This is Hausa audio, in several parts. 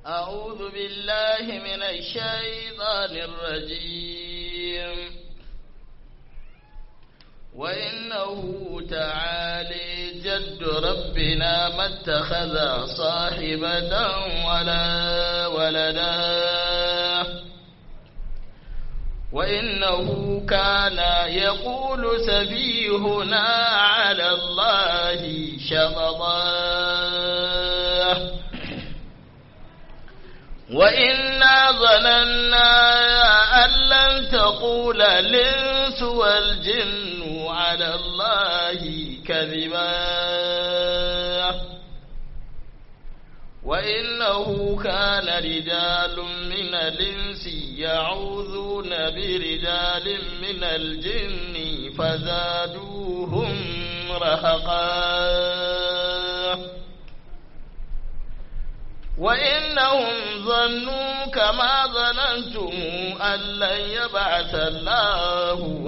أعوذ بالله من الشيطان الرجيم وإنه تعالي جد ربنا ما اتخذ صاحبة ولا ولدا وإنه كان يقول سفيهنا على الله شططا وإنا ظننا أن لن تقول الإنس والجن على الله كذبا وإنه كان رجال من الإنس يعوذون برجال من الجن فزادوهم رهقا وإنهم ظنوا كما ظننتم أن لن يبعث الله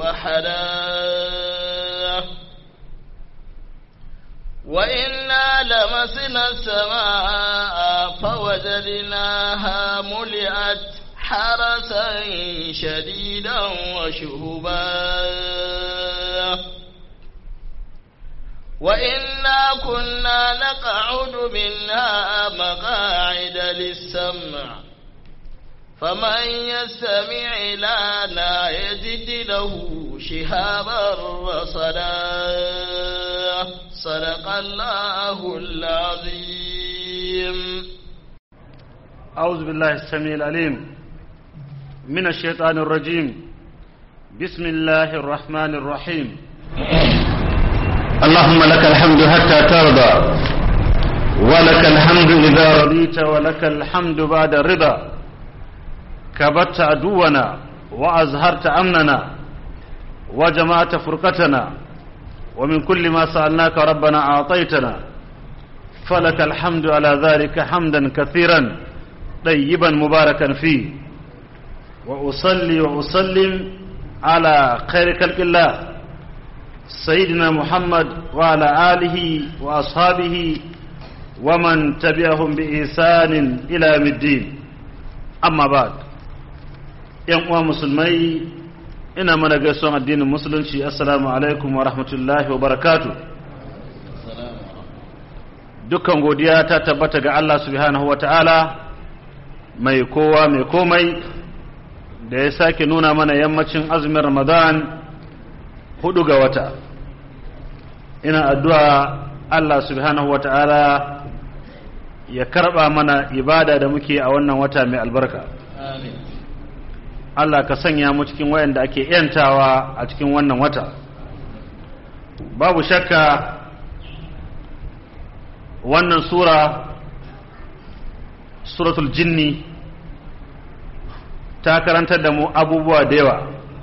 أحدا وإنا لمسنا السماء فوجدناها ملئت حرسا شديدا وشهبا وإنا كنا نقعد منها مقاعد للسمع فمن يستمع لنا يجد له شهابا رصدا صدق الله العظيم أعوذ بالله السميع العليم من الشيطان الرجيم بسم الله الرحمن الرحيم اللهم لك الحمد حتى ترضى ولك الحمد إذا رضيت ولك الحمد بعد الرضا كبت عدونا وأزهرت أمننا وجمعت فرقتنا ومن كل ما سألناك ربنا أعطيتنا فلك الحمد على ذلك حمدا كثيرا طيبا مباركا فيه وأصلي وأسلم على خير خلق الله سيدنا محمد وعلى آله وأصحابه ومن تبعهم بإحسان إلى يوم الدين أما بعد ‘yan uwa musulmai ina mana gaisuwan addinin musulunci assalamu alaikum wa rahmatullahi wa barakatu dukkan godiya ta tabbata ga Allah subhanahu wa ta'ala mai kowa mai komai da ya sake nuna mana yammacin azumin ramadan hudu ga wata ina addu'a Allah subhanahu wa ta'ala ya karba mana ibada da muke a wannan wata mai albarka آمين Allah ka sanya mu cikin wayanda ake yantawa a cikin wannan wata babu shakka wannan sura suratul jinni ta karantar da mu abubuwa da yawa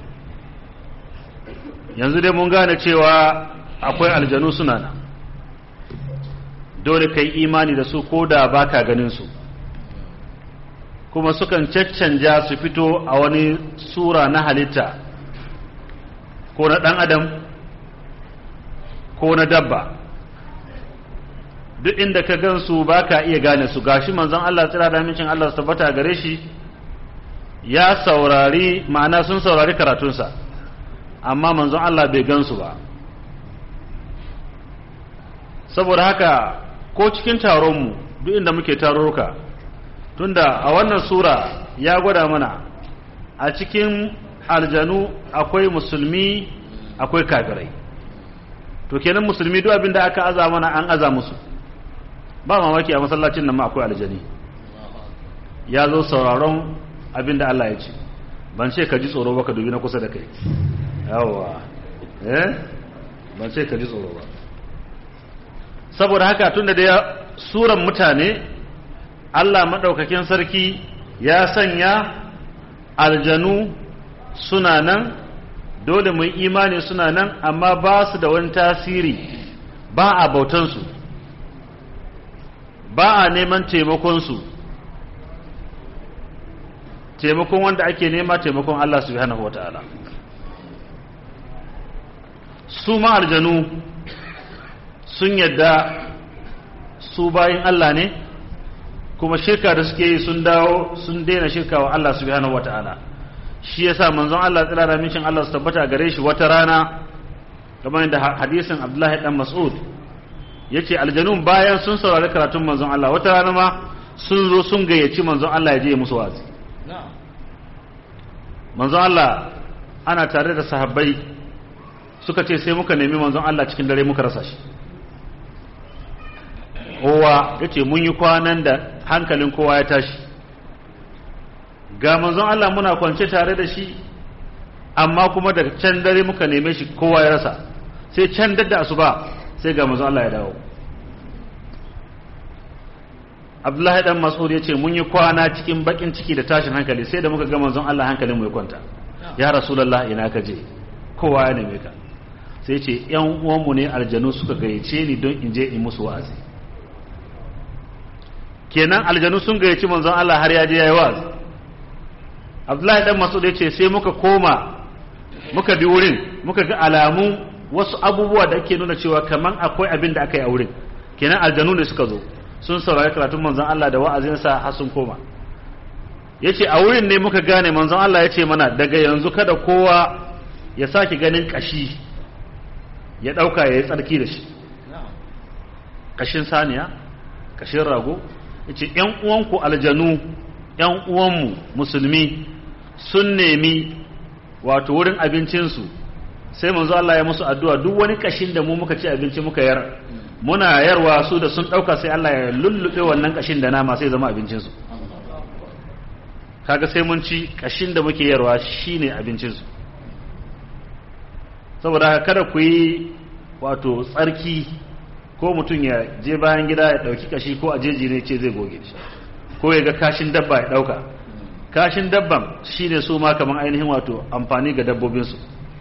yanzu dai mun gane cewa akwai aljanu suna nan dole ka yi imani da su ko da baka ganin su kuma sukan caccanja su fito a wani sura na halitta ko na ɗan adam ko na dabba duk inda ka gansu ba ka iya gane su gashi manzon Allah tsira da amincin Allah su tabbata gare shi ya saurari ma'ana sun saurari karatunsa amma manzon Allah bai gansu ba saboda haka ko cikin taronmu duk inda muke tarurruka tunda a wannan sura ya gwada mana a cikin aljanu akwai musulmi akwai kafirai to kenan musulmi duk abin da aka aza mana an aza musu ba mamaki a masallacin nan ma akwai aljani ya zo sauraron abin da Allah ya ce ban ce ka ji tsoro ba ka dubi na kusa da kai yawwa eh ban ce ka ji tsoro ba saboda haka tunda da suran mutane Allah maɗaukakin sarki ya sanya aljanu suna nan dole mu yi imani suna nan amma ba su da wani tasiri ba a bautansu ba a neman taimakonsu taimakon wanda ake nema taimakon Allah subhanahu wa ta'ala su ma aljanu sun yadda su bayin Allah ne kuma shirka da suke yi sun dawo sun daina shirka wa Allah subhanahu wataala shi yasa manzon Allah tsira da mincin Allah su tabbata gare shi wata rana kamar da hadisin Abdullahi dan Mas'ud yace aljanun bayan sun saurari karatun manzon Allah wata rana ma sun zo sun gayyaci manzon Allah ya je musu wazi manzon Allah ana tare da sahabbai suka ce sai muka nemi manzon Allah cikin dare muka rasa shi kowa yace mun yi kwanan da hankalin kowa ya tashi ga manzon Allah muna kwance tare da shi amma kuma daga can dare muka neme shi kowa ya rasa sai can dadda asuba sai ga manzon Allah ya dawo Abdullahi dan Mas'ud yace mun yi kwana cikin bakin ciki da tashin hankali sai da muka ga manzon Allah hankalin mu ya kwanta ya Rasulullah ina ka je kowa ya neme ka sai ce yan uwanmu ne aljanu suka gayyace ni don in je in musu wa'azi kenan aljanu sun gayyaci manzon Allah har ya je yayi wa'azi Abdullahi dan Mas'ud yace sai muka koma muka bi wurin muka ga alamu wasu abubuwa da ake nuna cewa kaman akwai abin da aka yi a wurin kenan aljanu ne suka zo sun saurari karatun manzon Allah da wa'azinsa har sun koma yace a wurin ne muka gane manzon Allah yace mana daga yanzu kada kowa ya sake ganin kashi ya dauka ya yi tsarki da shi kashin saniya kashin rago yace yan uwanku aljanu yan uwanmu musulmi sun nemi wato wurin abincinsu sai manzo Allah ya musu addu'a duk wani kashin da mu muka ci abinci muka yar muna yarwa su da sun dauka sai Allah ya lullube wannan kashin da nama sai zama abincinsu kaga sai mun ci kashin da muke yarwa shine abincinsu saboda kada ku yi wato tsarki ko mutum ya je bayan gida ya dauki kashi ko a jeji ne ce zai goge shi ko ya ga kashin dabba ya dauka kashin dabban shine su ma kaman ainihin wato amfani ga dabbobinsu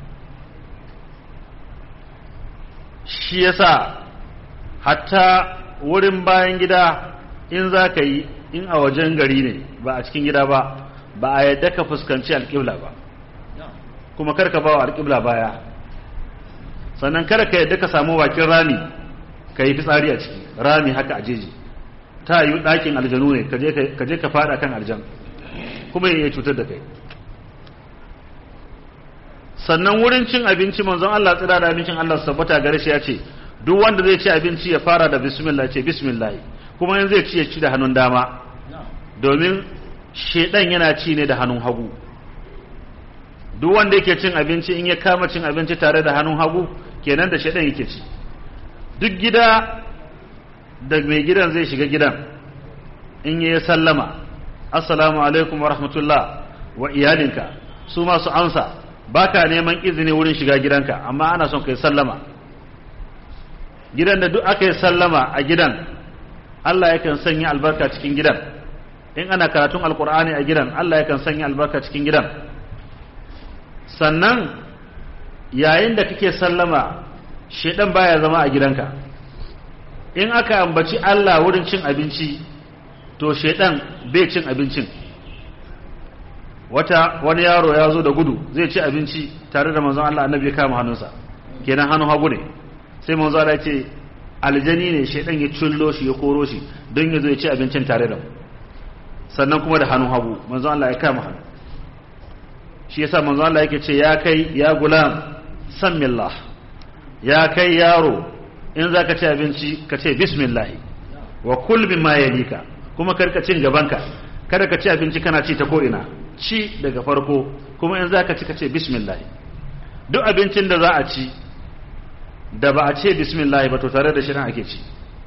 shi yasa hatta wurin bayan gida in za ka yi in a wajen gari ne ba a cikin gida ba ba a yadda ka fuskanci alƙibla ba kuma karka ba wa alƙibla baya sannan kada ka yadda ka samu bakin rami ka yi fitsari a ciki rami haka a jeji ta yi ɗakin aljanu ne ka je ka fada kan aljan kuma ya cutar da kai sannan wurin cin abinci manzon Allah tsira da abincin Allah sabbata gare shi ya ce duk wanda zai ci abinci ya fara da bismillah ce bismillah kuma yanzu zai ci ya ci da hannun dama domin shedan yana ci ne da hannun hagu duk wanda yake cin abinci in ya kama cin abinci tare da hannun hagu kenan da shedan yake ci duk gida da mai gidan zai shiga gidan in ya sallama assalamu alaikum wa rahmatullah wa iyalinka su masu amsa baka neman izini wurin shiga gidanka amma ana son kai sallama gidan da duk aka yi sallama a gidan Allah yakan sanya albarka cikin gidan in ana karatun alkur'ani a gidan Allah yakan sanya albarka cikin gidan sannan yayin da kake sallama shedan baya zama a gidanka in aka ambaci Allah wurin cin abinci to shedan bai cin abincin wata wani yaro ya zo da gudu zai ci abinci tare da manzon Allah annabi ya kama hannunsa kenan hannun hagu ne sai manzon Allah ya ce aljani ne shedan ya cullo shi ya koro shi don ya zo ya ci abincin tare da mu sannan kuma da hannun hagu manzon Allah ya kama hannu shi yasa manzon Allah yake ce ya kai ya gulam sammillah ya kai yaro in zaka ci abinci ka ce bismillah wa kul mimma yalika kuma karka cin gabanka kada ka ci abinci kana ci ta ko ina ci daga farko kuma in za ka ci ka ce bismillah duk abincin da za a ci da ba a ce bismillah ba to tare da shirin ake ci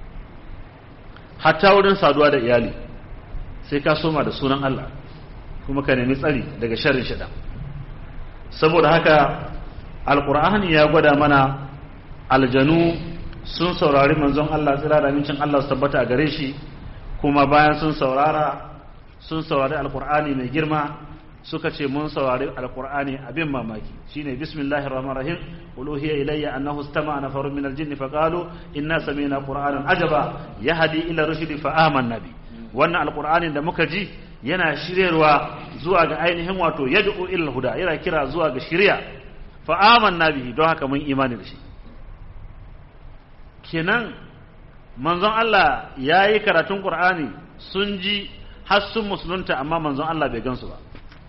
hatta wurin saduwa da iyali sai ka soma da sunan Allah kuma ka nemi tsari daga sharrin shida saboda haka alkur'ani ya gwada mana aljanu sun saurari manzon Allah tsira da amincin Allah su tabbata a gare shi kuma bayan sun saurara sun saurari alkur'ani mai girma suka ce mun saurari alkur'ani abin mamaki shine bismillahir rahmanir rahim qul uhiya ilayya annahu istama'a nafarun min aljinni faqalu inna sami'na qur'anan ajaba yahdi ila rushdi fa amanna bi wannan alkur'ani da muka ji yana shiryarwa zuwa ga ainihin wato yad'u ila huda yana kira zuwa ga shiriya fa amanna bihi don haka mun imani da shi kenan manzon Allah yayi karatun qur'ani sun ji har sun musulunta amma manzon Allah bai gansu ba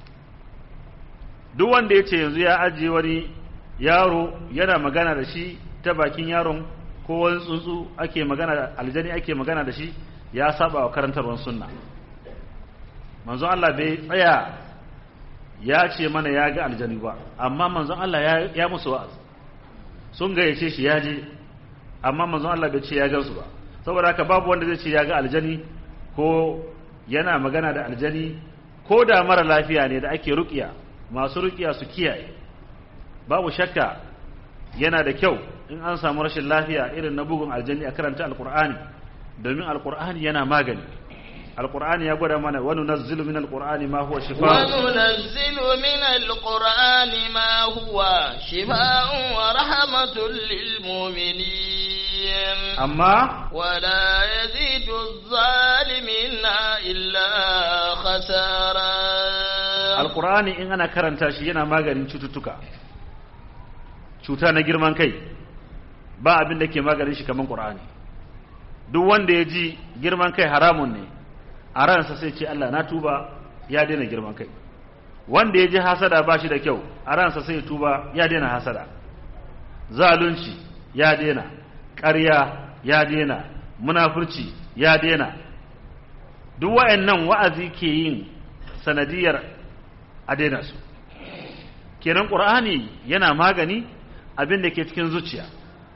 duk wanda ya ce yanzu ya ajiye wani yaro yana magana da shi ta bakin yaron ko wani tsuntsu ake magana da aljani ake magana da shi ya saba wa karantarwar sunna manzon Allah bai tsaya ya ce mana ya ga aljani ba amma manzon Allah ya, ya musu wa'azi sun gayyace shi ya je amma manzon Allah bai ce ya gansu ba saboda haka babu wanda zai ce ya ga aljani ko yana magana da aljani ko da mara lafiya ne da ake rukiya masu rukiya su kiyaye babu shakka yana da kyau in an samu rashin lafiya irin na bugun aljani a karanta alkur'ani domin alkur'ani yana magani alkur'ani ya gwada mana wani nazzilu min alkur'ani ma huwa shifa وننزل من القرآن ما هو شفاء ورحمة للمؤمنين amma ولا يزيد الظالمين إلا خسارا alkur'ani in ana karanta shi yana maganin cututtuka cuta na girman kai ba abin da ke maganin shi kamar qur'ani duk wanda ya ji girman kai haramun ne a ransa sai ce Allah na tuba ya daina girman kai wanda ya ji hasada ba shi da kyau a ransa sai ya tuba ya daina hasada zalunci ya daina ƙarya ya daina munafurci ya daina duk wa'annan wa'azi ke yin sanadiyar a daina su kenan ƙur'ani yana magani abin da ke cikin zuciya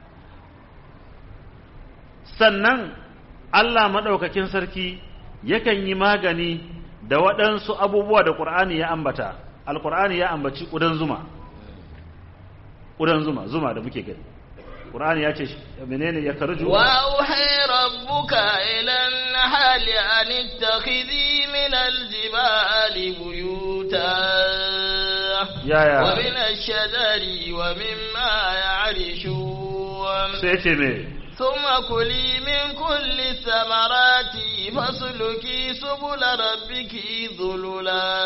sannan Allah maɗaukakin sarki yakan yi magani da waɗansu abubuwa da ƙur'ani ya ambata alƙur'ani ya ambaci ƙudan zuma ƙudan zuma zuma da muke gani ƙur'ani ya ce menene ya karju وأوحي ربك إلى النحل أن اتخذي من الجبال بيوتا يا يا. ومن الشجر ومما يعرشون sai ce me ثم كلي من كل الثمرات فاسلكي سبل ربك ذللا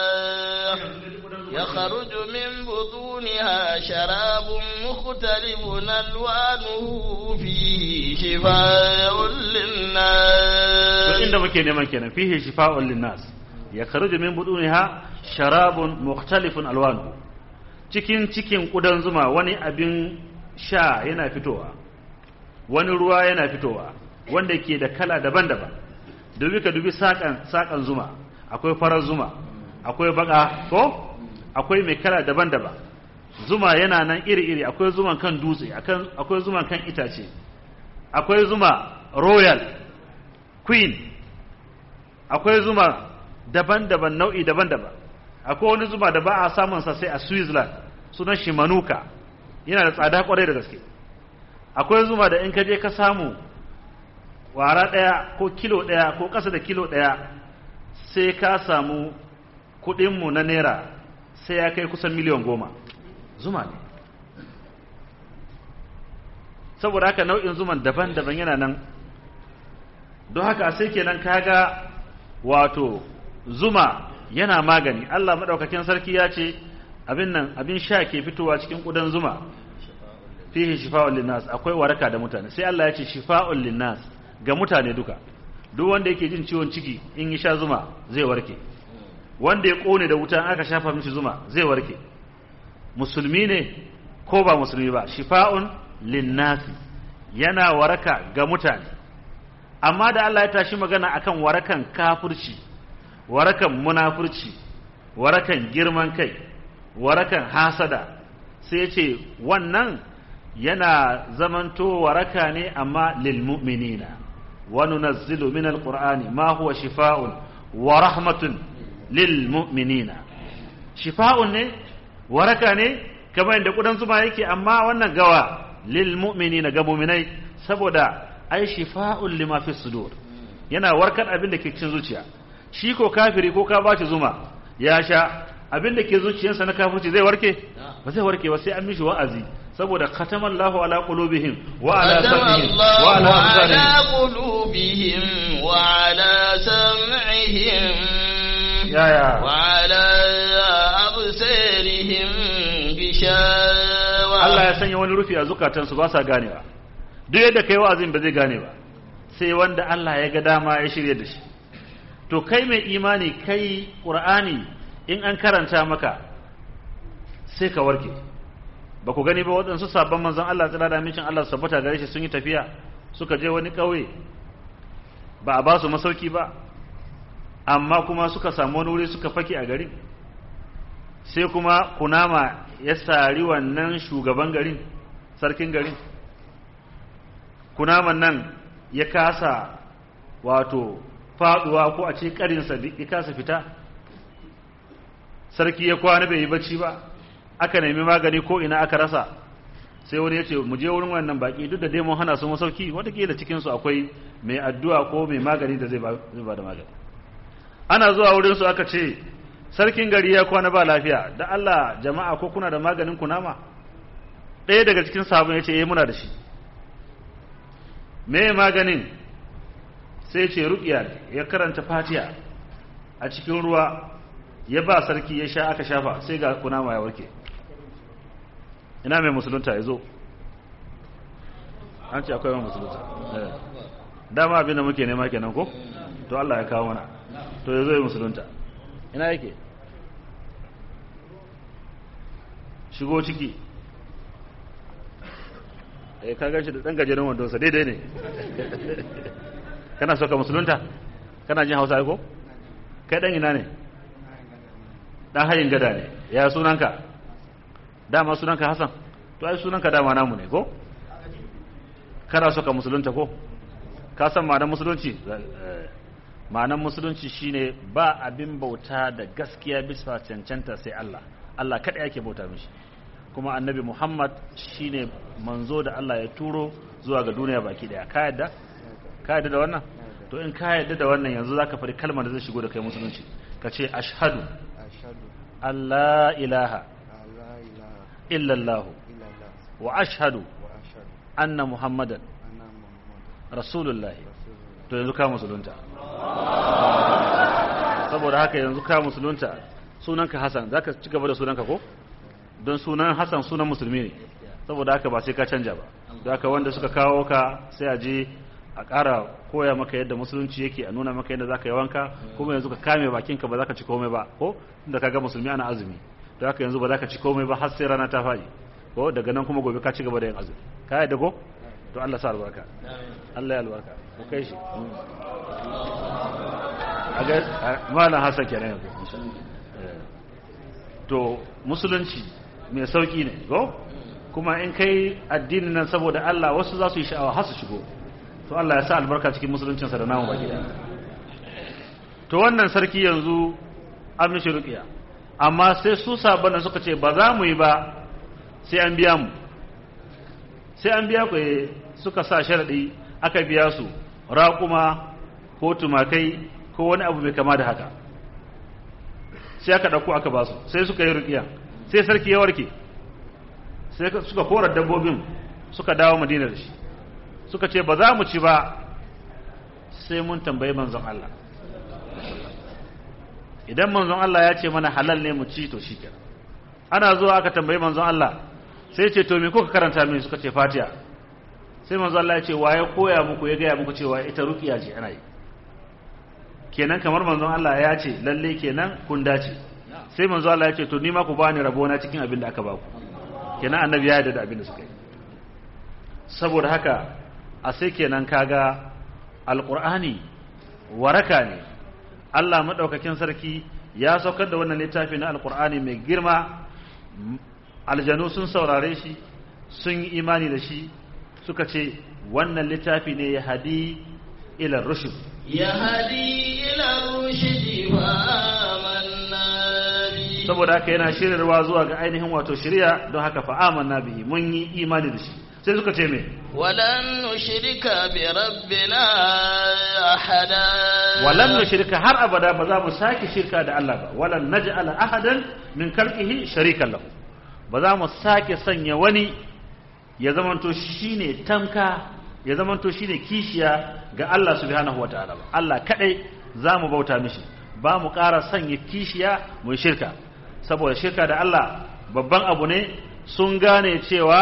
يخرج من بطونها شراب مختلف ألوانه فيه شفاء to للناس inda muke neman kenan fihi shifa'un linnas ya kharuju min buduniha sharabun mukhtalifun alwanu cikin cikin kudan zuma wani abin sha yana fitowa wani ruwa yana fitowa wanda ke da kala daban-daban dubi ka dubi sakan sakan zuma akwai farar zuma akwai baka ko akwai mai kala daban-daban zuma yana nan iri-iri akwai zuman kan dutse akan- akwai zuman kan itace akwai zuma royal queen akwai zuma daban-daban nau'i daban-daban akwai wani zuma da ba a samunsa sai a switzerland sunan shi manuka yana da tsada kwarai da gaske akwai zuma da in ka je ka samu wara ɗaya ko kilo ɗaya ko ƙasa da kilo ɗaya sai ka samu kuɗinmu na naira sai ya kai kusan miliyan goma zuma ne saboda haka nau'in zuman daban-daban yana nan don haka sai kenan kaga wato zuma yana magani Allah madaukakin sarki ya ce abin nan abin sha ke fitowa cikin kudan zuma fihi shifa'un linnas akwai waraka da mutane sai Allah ya ce shifa'un linnas ga mutane duka duk wanda yake jin ciwon ciki in ya sha zuma zai warke wanda ya kone da wuta aka shafa mishi zuma zai warke musulmi ne ko ba musulmi ba shifa'un linnasi yana waraka ga mutane amma da Allah ya tashi magana akan warakan kafirci warakan munafurci warakan girman kai warakan hasada sai ya ce wannan yana zamanto waraka ne amma lil mu'minina wa nunazzilu min alqur'ani ma huwa shifaa'un wa rahmatun lil mu'minina shifa'un ne waraka ne kamar yadda kudan zuma yake amma wannan gawa lil mu'minina ga mu'minai saboda ai shifa'un lima fi sudur yana warkar abin da ke cikin zuciya shi ko kafiri ko ka bashi zuma ya sha abin da ke zuciyarsa na kafirci zai warke ba zai warke ba sai an mishi wa'azi saboda khatamallahu ala qulubihim wa ala ختم sam'ihim الله wa ala على absarihim قلوبهم وعلى سمعهم ya ya وعلى أبصارهم غشاوة Allah ya sanya wani rufi a zukatansu ba sa ganewa duk yadda kai wa'azin ba zai gane ba sai wanda Allah ya ga dama ya shirye da shi to kai mai imani kai qur'ani in an karanta maka sai ka warke ba ku gani ba waɗansu sabon manzon Allah tsira da amincin Allah sabbata gare shi sun yi tafiya suka je wani ƙauye ba a ba su masauki ba amma kuma suka samu wani wuri suka fake a garin sai kuma kunama ya sari wannan shugaban garin sarkin garin kunaman nan ya kasa wato faduwa ko a ce karinsa ya kasa fita sarki ya kwana bai yi bacci ba aka nemi magani ko ina aka rasa sai wani ya ce mu je wurin wannan baki duk da dai mun hana su masauki watakila cikinsu akwai mai addu'a ko mai magani da zai ba da magani ana zuwa wurinsu aka ce sarkin gari ya kwana ba lafiya da Allah jama'a ko kuna da maganin kunama ɗaya daga cikin sabon ya ce eh muna da shi me maganin sai ce ruƙiya ya karanta fatiya a cikin ruwa ya ba sarki ya sha aka shafa sai ga kunama ya warke ina mai musulunta ya zo an ce akwai mai musulunta dama abin da muke nema kenan ko to Allah ya kawo mana to ya zo ya musulunta ina yake shigo ciki eh ka ganshi da dan gajeren wando sa daidai ne kana so ka musulunta kana jin Hausa ko kai dan ina ne dan hayin gada ne ya sunanka dama sunanka Hassan to ai sunanka dama namu ne ko kana so ka musulunta ko ka san ma'anar musulunci ma'anar musulunci shine ba abin bauta da gaskiya bisa cancanta sai Allah Allah kada yake bauta mishi kuma annabi Muhammad shine manzo da Allah ya turo zuwa ga duniya baki daya ka yadda ka yadda da wannan to in ka yadda da wannan yanzu zaka fari kalmar da zai shigo da kai musulunci ka ce ashhadu Allah ilaha illallah wa ashhadu anna muhammadan rasulullah to yanzu ka musulunta saboda haka yanzu ka musulunta sunanka Hassan zaka ci gaba da sunanka ko don sunan Hassan sunan musulmi ne saboda haka ba sai ka canja ba da haka wanda suka kawo ka sai a je a ƙara koya maka yadda musulunci yake a nuna maka yadda zaka yi wanka kuma yanzu ka kame bakinka ba za ka ci komai ba ko inda ka ga musulmi ana azumi da haka yanzu ba za ka ci komai ba har sai rana ta faɗi ko daga nan kuma gobe ka ci gaba da yin azumi ka yadda ko to Allah sa albarka Allah ya albarka ku kai shi a ga malam Hassan kenan yanzu to musulunci mai sauki ne ko kuma in kai addinin nan saboda Allah wasu za su yi sha'awa har su shigo to Allah ya sa albarka cikin musuluncinsa da namu baki daya to wannan sarki yanzu an mishi ruqiya amma sai su sabana suka ce ba za mu yi ba sai an biya mu sai an biya ku suka sa sharadi aka biya su raƙuma ko tumakai ko wani abu mai kama da haka sai aka ɗauko aka ba su sai suka yi ruqiya sai sarki ya warke sai suka kora dabbobin suka dawo madina da shi suka ce ba za mu ci ba sai mun tambayi manzon Allah idan manzon Allah ya ce mana halal ne mu ci to shi ana zuwa aka tambayi manzon Allah sai ce to me kuka karanta mini suka ce fatiha sai manzon Allah ya ce waye koya muku ya gaya muku cewa ita ruqiya ce ana yi kenan kamar manzon Allah ya ce lalle kenan kun dace sai manzon Allah ya ce to ni ma ku bani rabona cikin abin da aka baku kenan annabi ya yarda da abin da suka yi saboda haka a sai kenan kaga alqur'ani waraka ne Allah madaukakin sarki ya saukar da wannan littafi na alqur'ani mai girma aljanu sun saurare shi sun yi imani da shi suka ce wannan littafi ne ya hadi ila rushd ya hadi ila rushd fa amanna bi saboda haka yana shiryarwa zuwa ga ainihin wato shirya don haka fa amanna bihi mun yi imani da shi sai suka ce me walan nushrika bi rabbina ahada walan nushrika har abada ba za mu sake shirka da Allah ba walan naj'ala ahadan min khalqihi sharikan lahu ba za mu sake sanya wani ya zamanto shine tamka ya zamanto shine kishiya ga Allah subhanahu wataala ba Allah kadai za mu bauta mishi ba mu ƙara sanya kishiya mu shirka saboda shirka da Allah babban abu ne sun gane cewa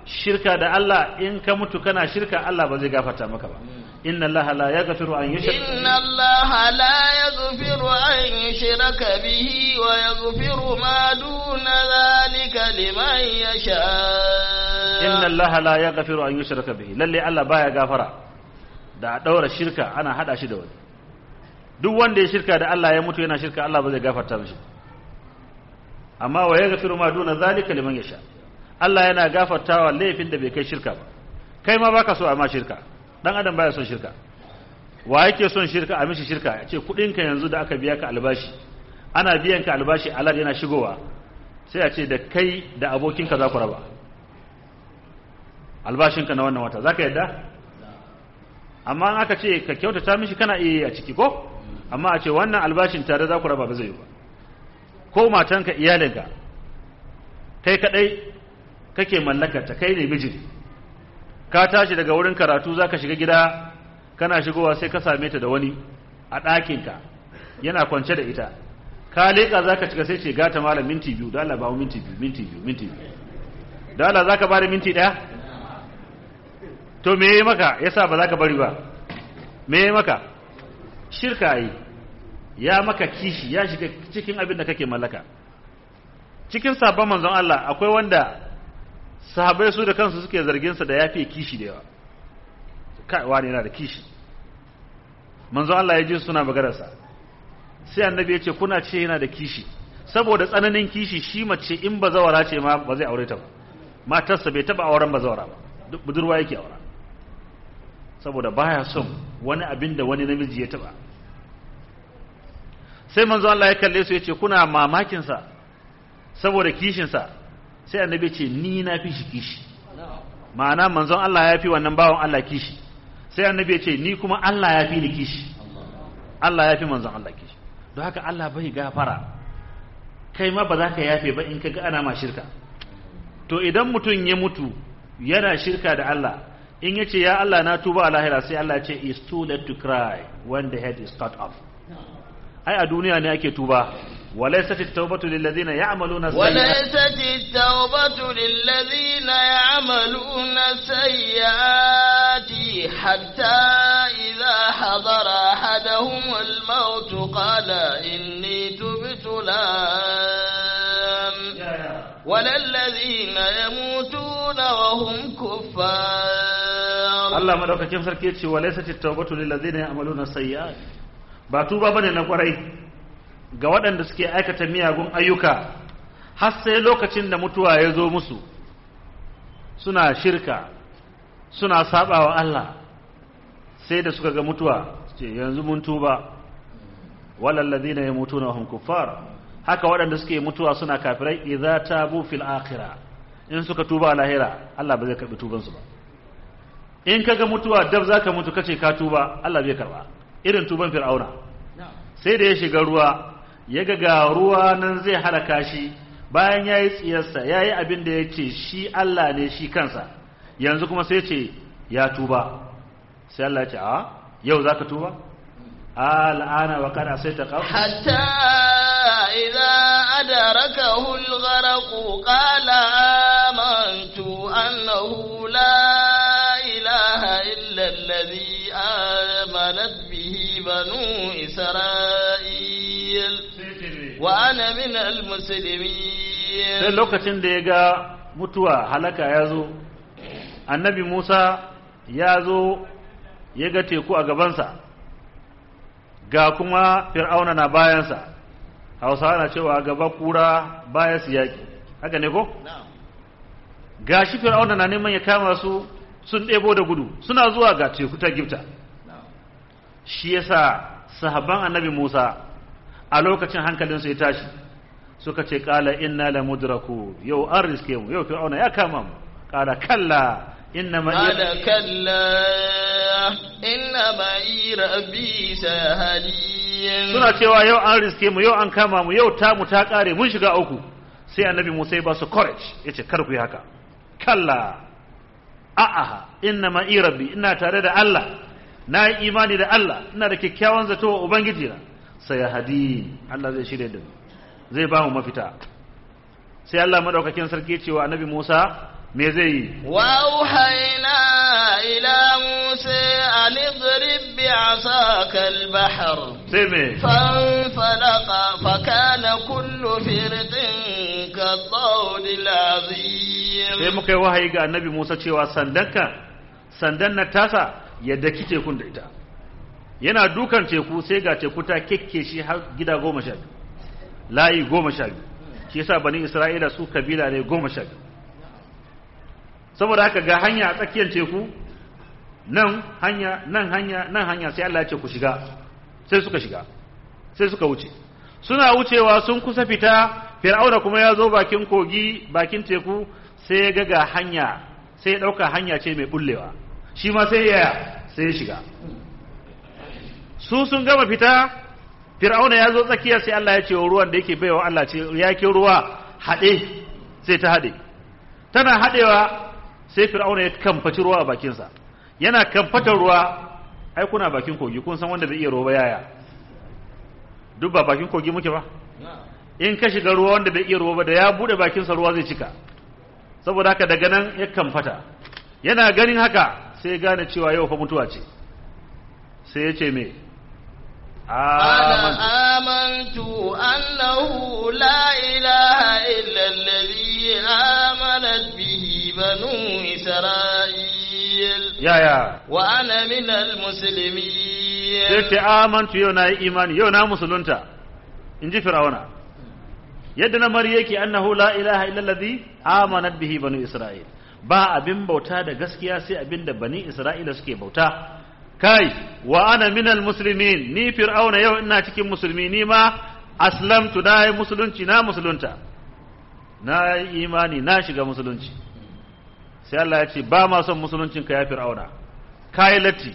shirka da Allah in ka mutu kana shirka Allah ba zai gafarta maka ba inna Allah la yaghfiru an yushraka إن الله لا يغفر أن يشرك به ويغفر ما دون ذلك لمن يشاء inna Allah la yaghfiru an yushraka bihi lalle Allah baya gafara da a daura shirka ana hada shi da wani duk wanda ya shirka da Allah ya mutu yana shirka Allah ba zai gafarta mishi amma wa yaghfiru ma duna zalika liman yasha Allah yana gafartawa laifin da bai kai shirka ba kai ma baka so a ma shirka dan adam baya son shirka wa yake son shirka a mishi shirka ya ce kudinka yanzu da aka biya ka albashi ana biyan ka albashi alad yana shigowa sai a ce da kai da abokinka za ku raba albashinka na wannan wata za ka yadda amma an aka ce ka kyautata mishi kana iya yi a ciki ko amma a ce wannan albashin tare za ku raba ba zai yi ba ko matanka iyalinka kai kadai kake mallakarta kai ne mijin ka tashi daga wurin karatu za ka shiga gida kana shigowa sai ka same ta da wani a ɗakinka yana kwance da ita ka leƙa za ka cika sai ce gata malam minti biyu da Allah ba mu minti biyu minti biyu minti biyu da Allah za ka bada minti ɗaya to me yi maka yasa ba za ka bari ba me yi maka shirka yi ya maka kishi ya shiga cikin abin da kake mallaka cikin sabon manzon Allah akwai wanda sahabai su da kansu suke zarginsa da ya fiye kishi da yawa kai wani yana da kishi manzon Allah ya ji suna magararsa sai annabi ya ce kuna ce yana da kishi saboda tsananin kishi shi mace in bazawara ce ma ba zai aure ta ba matarsa bai taba auren bazawara ba duk budurwa yake aura saboda baya son wani abin da wani namiji ya taba sai manzo Allah ya kalle su ya ce kuna mamakin sa saboda kishin sa sai annabi ce ni na fi shi kishi ma'ana manzon Allah ya fi wannan bawan Allah kishi sai annabi ya ce ni kuma Allah ya fi ni kishi Allah ya fi manzon Allah kishi don haka Allah bai gafara kai ma ba za ka yafe ba in ka ga ana ma shirka to idan mutum ya mutu yana shirka da Allah in ya ce ya Allah na tuba a lahira sai Allah ce is too late to cry when the head is cut off ai a duniya ne ake tuba وليست التوبة للذين يعملون السيئات وليست التوبة للذين يعملون السيئات حتى إذا حضر أحدهم الموت قال إني تبت الآن ولا الذين يموتون وهم كفار Allah madaukakin sarki yace walaysat at-tawbatu lil ladzina ya'maluna sayyi'at ba tuba bane na kwarai ga waɗanda suke aikata miyagun ayyuka har sai lokacin da mutuwa ya zo musu suna shirka suna sabawa Allah sai da suka ga mutuwa ce yanzu mun tuba walal ladina yamutuna hum kuffar haka waɗanda suke mutuwa suna kafirai idza tabu fil akhirah in suka tuba a lahira Allah ba zai karbi tuban su ba in kaga mutuwa dab zaka mutu kace ka tuba Allah bai karba irin tuban fir'auna sai da ya shiga ruwa ya ga ga ruwa nan zai halaka shi bayan ya yi tsiyarsa ya yi abin da ya ce shi Allah ne shi kansa yanzu kuma sai ce ya tuba sai Allah ya ce a yau za ka tuba al'ana wa kada sai ta kawo حتى إذا أدركه الغرق قال آمنت أنه لا إله إلا الذي آمنت به بنو إسرائيل وأنا من sai المسلمين lokacin da ya ga mutuwa halaka ya zo annabi Musa ya zo ya ga teku a gabansa ga kuma fir'auna na bayansa hausawa na cewa gaba kura baya su yaƙi haka ne ko? ga shi fir'auna na neman ya kama su sun ɗebo da gudu suna zuwa ga teku ta gifta shi yasa sahabban annabi Musa a lokacin hankalinsu ya tashi suka ce kala inna la mudraku yau an riske mu yau fir'auna ya kama mu kala kalla inna ma قال كلا إن معي ربي سيهدين suna cewa yau an riske mu yau an kama mu yau ta mu ta kare mun shiga uku sai annabi Musa ya ba su courage yace kar ku yi haka kalla a'a inna ma rabbi ina tare da Allah na yi imani da Allah ina da kyakkyawan zato wa ubangiji na sai hadi Allah zai shirye da mu zai ba mu mafita sai Allah madaukakin sarki cewa annabi Musa me zai yi وأوحينا إلى موسى أن اضرب بعصاك البحر sai me فانفلق فكان كل فرد كالطود العظيم sai muka yi wahayi ga annabi Musa cewa sandanka sandan na tasa ya daki tekun da ita yana dukan teku sai ga teku ta kekke shi har gida goma sha biyu layi goma sha biyu shi yasa bani Isra'ila su kabila ne goma sha biyu saboda haka ga hanya a tsakiyar teku nan hanya nan hanya nan hanya sai Allah ya ce ku shiga sai suka shiga sai suka wuce suna wucewa sun kusa fita fir'auna kuma ya zo bakin kogi bakin teku sai ya ga ga hanya sai ya ɗauka hanya ce mai bullewa shi ma sai ya sai ya shiga su sun gama fita fir'auna ya zo tsakiya sai Allah ya ce wa ruwan da yake baiwa Allah ce ya ke ruwa haɗe sai ta haɗe tana haɗewa sai fir'auna ya kamfaci ruwa a bakinsa yana kamfatar ruwa ai kuna bakin kogi kun san wanda bai iya ruwa ba yaya duk ba bakin kogi muke ba in ka shiga ruwa wanda bai iya ruwa ba da ya bude bakinsa ruwa zai cika saboda haka daga nan ya kamfata yana ganin haka sai ya gane cewa yau fa mutuwa ce sai ya ce me amantu أنا آمنت أنه لا إله إلا الذي آمنت به بنو إسرائيل yaya وأنا من sai المسلمين ce amantu yau na yi imani yau na musulunta in ji fir'auna yadda na mari yake annahu la ilaha illallazi amanat bihi banu isra'il ba abin bauta da gaskiya sai abin da bani isra'ila suke bauta kai wa ana minal muslimin ni fir'auna yau ina cikin musulmi ni ma aslamtu na yi musulunci na musulunta na yi imani na shiga musulunci sai Allah ya ce ba ma son musuluncin ka ya fir'auna kai latti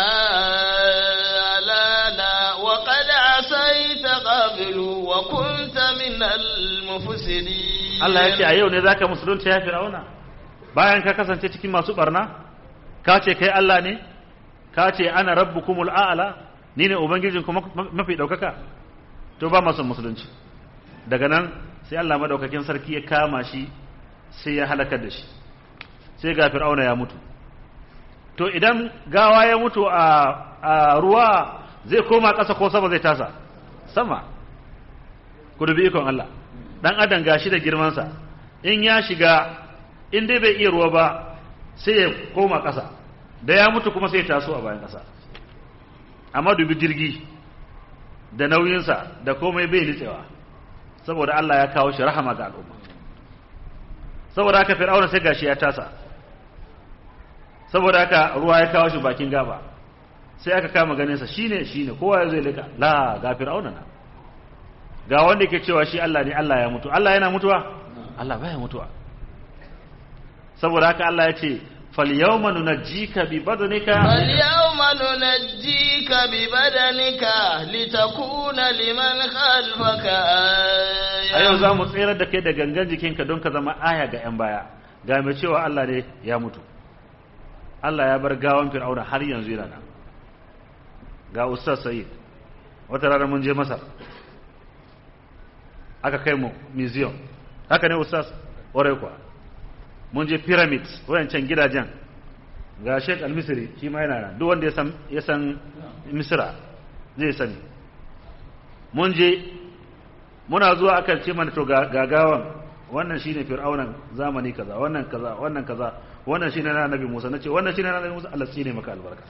آلانا وقد عصيت قبل وكنت من المفسدين Allah ya ce a yau ne zaka musulunta ya fir'auna bayan ka kasance cikin masu barna ka ce kai Allah ne ka ce ana rabbukumul a'la ni ne ubangijinku ma- mafi daukaka to ba masu musulunci daga nan sai Allah madaukakin sarki ya kama shi sai ya halakar da shi sai ga fir'auna ya mutu to idan gawa ya mutu a, a ruwa zai koma ƙasa ko sama zai tasa sama ku dubi ikon Allah dan adam gashi da girmansa in ya shiga in dai bai iya ruwa ba sai ya koma ƙasa da ya mutu kuma sai ya taso a bayan ƙasa amma dubi jirgi da nauyinsa da komai bai nitsewa saboda Allah ya kawo shi rahama ga al'umma saboda haka fir'auna sai gashi ya tasa saboda haka ruwa ya kawo shi bakin gaba sai aka kama ganinsa shine shine kowa ya zai lika la ga fir'auna na ga wanda ke cewa shi Allah ne Allah ya mutu Allah yana mutuwa Allah baya mutuwa saboda haka Allah ya ce fal yawma nunajjika bi badanika فاليوم ننجيك ببدنك لتكون لمن خلفك a yau آية za mu tsere da kai da gangan jikinka don ka zama aya ga 'yan baya ga mai cewa Allah ne ya mutu Allah ya bar gawan fir'auna har yanzu yana nan ga ustaz sayid wata rana mun je masar aka kai mu museum haka ne ustaz ƙwarai kuwa mun je pyramids wayancan gidajen ga sheikh al-misri shi ma yana nan duk wanda ya san ya san misra zai sani mun je muna zuwa aka ce mana to ga gagawan wannan shine fir'aunan zamani kaza wannan kaza wannan kaza wannan shine na annabi Musa nace wannan shine na annabi Musa Allah tsine maka albarka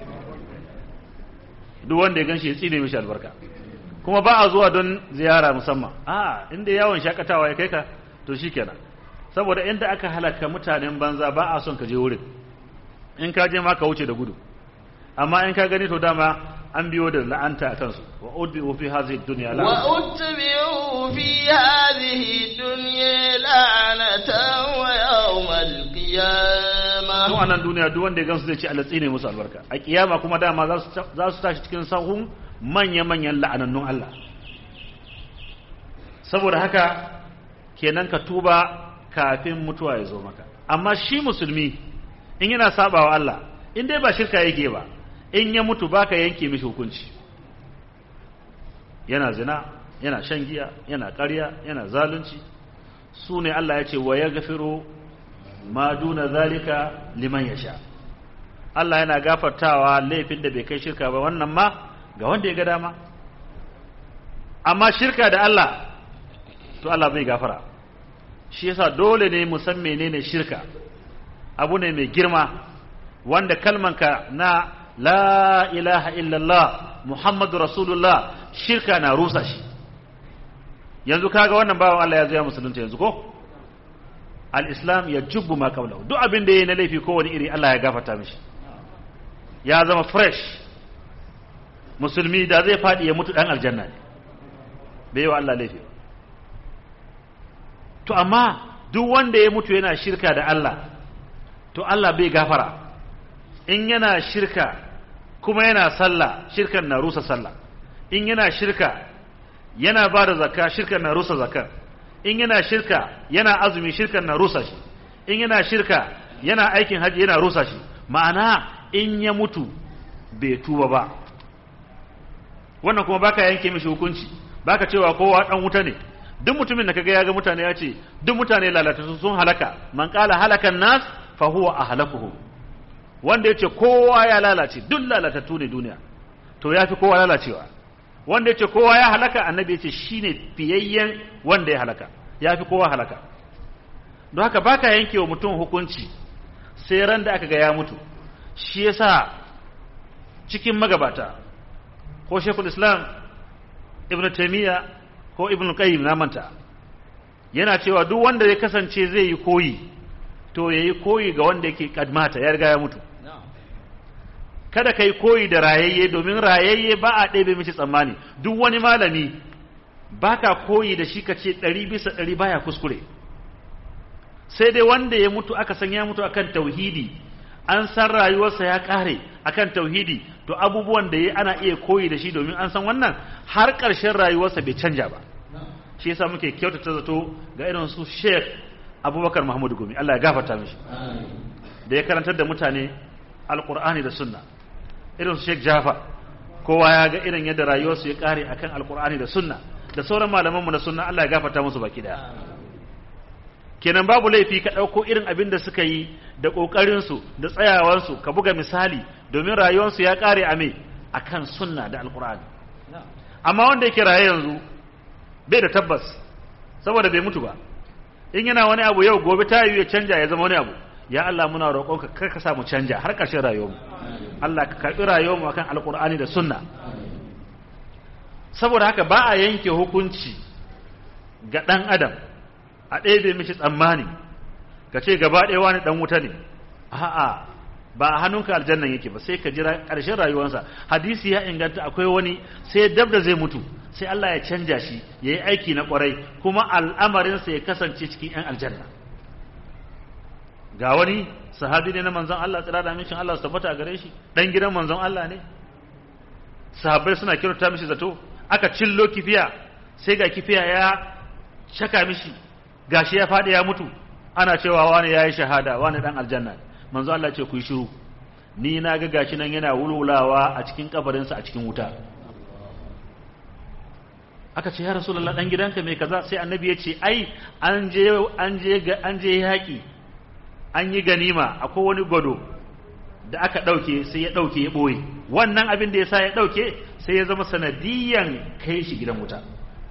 duk wanda ya ganshi ya tsine mishi albarka kuma ba a zuwa don ziyara musamman a inda yawon shakatawa ya kai ka to shikenan saboda inda aka halaka mutanen banza ba a son ka je wurin in ka je ma ka wuce da gudu amma in ka gani to dama an biyo da la'anta a kansu wa udbi'u fi hadhihi dunya la'ana وأتبعوا في هذه الدنيا لعنة ويوم tun القيامة a nan duniya duk wanda ya gansu zai ce Allah tsine musu albarka a kiyama kuma dama za su za su tashi cikin sahun manya-manyan la'anannun Allah saboda haka kenan ka tuba kafin mutuwa ya zo maka amma shi musulmi in yana sabawa Allah in dai ba shirka yake ba in ya mutu baka yanke mishi hukunci yana zina yana shan giya yana ƙarya yana zalunci su ne Allah ya ce wa ya gafiro ma duna zalika liman yasha Allah yana gafartawa laifin da bai kai shirka ba wannan ma ga wanda ya ga dama amma shirka da Allah to Allah bai gafara shi yasa dole ne mu san menene shirka abu ne mai girma wanda kalmanka na la ilaha illallah muhammadu rasulullah shirka na rusa shi yanzu kaga wannan bawan Allah ya zo ya musulunta yanzu ko al-islam ya jubbu ma qablahu duk abin da yayi na laifi ko wani iri Allah ya gafarta mishi ya zama fresh musulmi da zai fadi ya mutu dan aljanna ne bai wa Allah laifi to amma duk wanda ya mutu yana shirka da Allah to Allah bai gafara in yana shirka kuma yana sallah shirkan na rusa sallah in yana shirka yana ba da zakka shirkan na rusa zakka in yana shirka yana azumi shirkan na rusa shi in yana shirka yana aikin haji yana rusa shi ma'ana in ya mutu bai tuba ba wannan kuma baka yanke mishi hukunci baka cewa kowa dan wuta ne duk mutumin da kaga ya ga mutane ya ce duk mutane lalata sun halaka man qala halakan nas fa huwa ahlakuhum wanda yace kowa ya lalace duk lalatattu ne duniya to yafi kowa lalacewa wanda yace kowa ya halaka annabi yace shine fiyayyen wanda ya halaka yafi kowa halaka don haka baka yanke wa mutum hukunci sai ran da aka ga ya mutu shi yasa cikin magabata ko shekul islam ibn taymiya ko ibn qayyim na manta yana cewa duk wanda ya kasance zai yi koyi to yayi koyi ga wanda yake kadmata ya riga ya mutu kada kai koyi da rayayye domin rayayye ba a ɗebe mishi tsammani duk wani malami baka koyi da shi ka ce ɗari bisa ɗari baya kuskure sai dai wanda ya mutu aka san ya mutu akan tauhidi an san rayuwarsa ya ƙare akan tauhidi to abubuwan da ya ana iya koyi da shi domin an san wannan har ƙarshen rayuwarsa bai canja ba shi yasa muke kyautata zato ga irin su Sheikh Abubakar Muhammadu Gumi Allah ya gafarta mishi da ya karantar da mutane Alƙur'ani da Sunna irin su Sheikh Jafar kowa ya ga irin yadda rayuwarsu ya ƙare akan Alƙur'ani da Sunna da sauran malamanmu na Sunna Allah ya gafarta musu baki daya kenan babu laifi ka ɗauko irin abin da suka yi da ƙoƙarinsu da tsayawarsu ka buga misali domin rayuwarsu ya ƙare a me a kan sunna da alƙur'ani amma wanda yake raye yanzu bai da tabbas saboda bai mutu ba in yana wani abu yau gobe ta yi ya canja ya zama wani abu ya Allah muna roƙonka kar ka sa mu canja har ƙarshen rayuwarmu Allah ka karɓi rayuwarmu akan alƙur'ani da sunna saboda haka ba a yanke hukunci ga ɗan adam a ɗebe mishi tsammani ka ce gaba ɗaya wani ɗan wuta ne a'a ba a hannunka aljannan yake ba sai ka jira ƙarshen rayuwarsa hadisi ya inganta akwai wani sai dab da zai mutu sai Allah ya canja shi ya yi aiki na ƙwarai kuma al'amarinsa ya kasance cikin 'yan aljanna ga wani sahabi ne na manzon Allah tsira da mishin Allah su tabbata a gare shi ɗan gidan manzon Allah ne sahabbai suna kirta mishi zato aka cillo kifiya sai ga kifiya ya shaka mishi gashi ya faɗi ya mutu ana cewa wani ya yi shahada wani ɗan aljanna manzo Allah ce ku yi shiru ni na ga gashi nan yana wulwulawa a cikin kabarinsa a cikin wuta aka ce ya rasulullah dan gidanka mai kaza sai annabi ya ce ai an je an je an je yaki an yi ganima akwai wani gwado da aka ɗauke sai ya ɗauke ya ɓoye wannan abin da ya sa ya ɗauke sai ya zama sanadiyan kai shi gidan wuta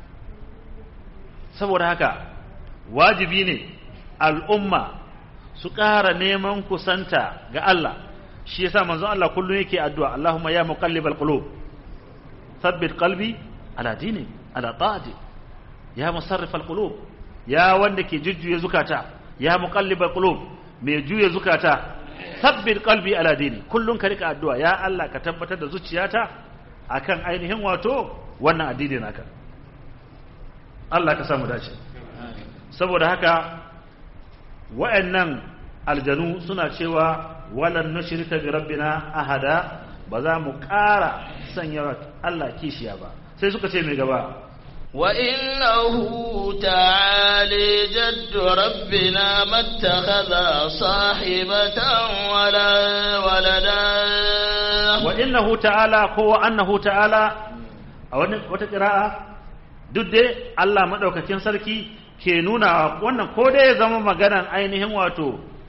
saboda haka wajibi ne al'umma su ƙara neman kusanta ga Allah shi yasa manzon Allah kullum yake addu'a Allahumma ya muqallibal qulub thabbit qalbi ala dini ala ta'ati ya musarrifal qulub ya wanda ke jujjuya zukata ya muqallibal qulub mai juya zukata thabbit qalbi ala dini kullum ka rika addu'a ya Allah ka tabbatar da zuciyata akan ainihin wato wannan addini naka Allah ka samu dace saboda haka wa'annan aljanu suna cewa walan nushrika bi rabbina ahada ba za mu ƙara sanya Allah kishiya ba sai suka ce mai gaba وإنه تعالى جد ربنا ما اتخذ صاحبة ولا ولدا وإنه تعالى هو أنه تعالى أو وتقراءة duk dai Allah maɗaukakin sarki ke nuna wannan ko dai ya zama maganan ainihin wato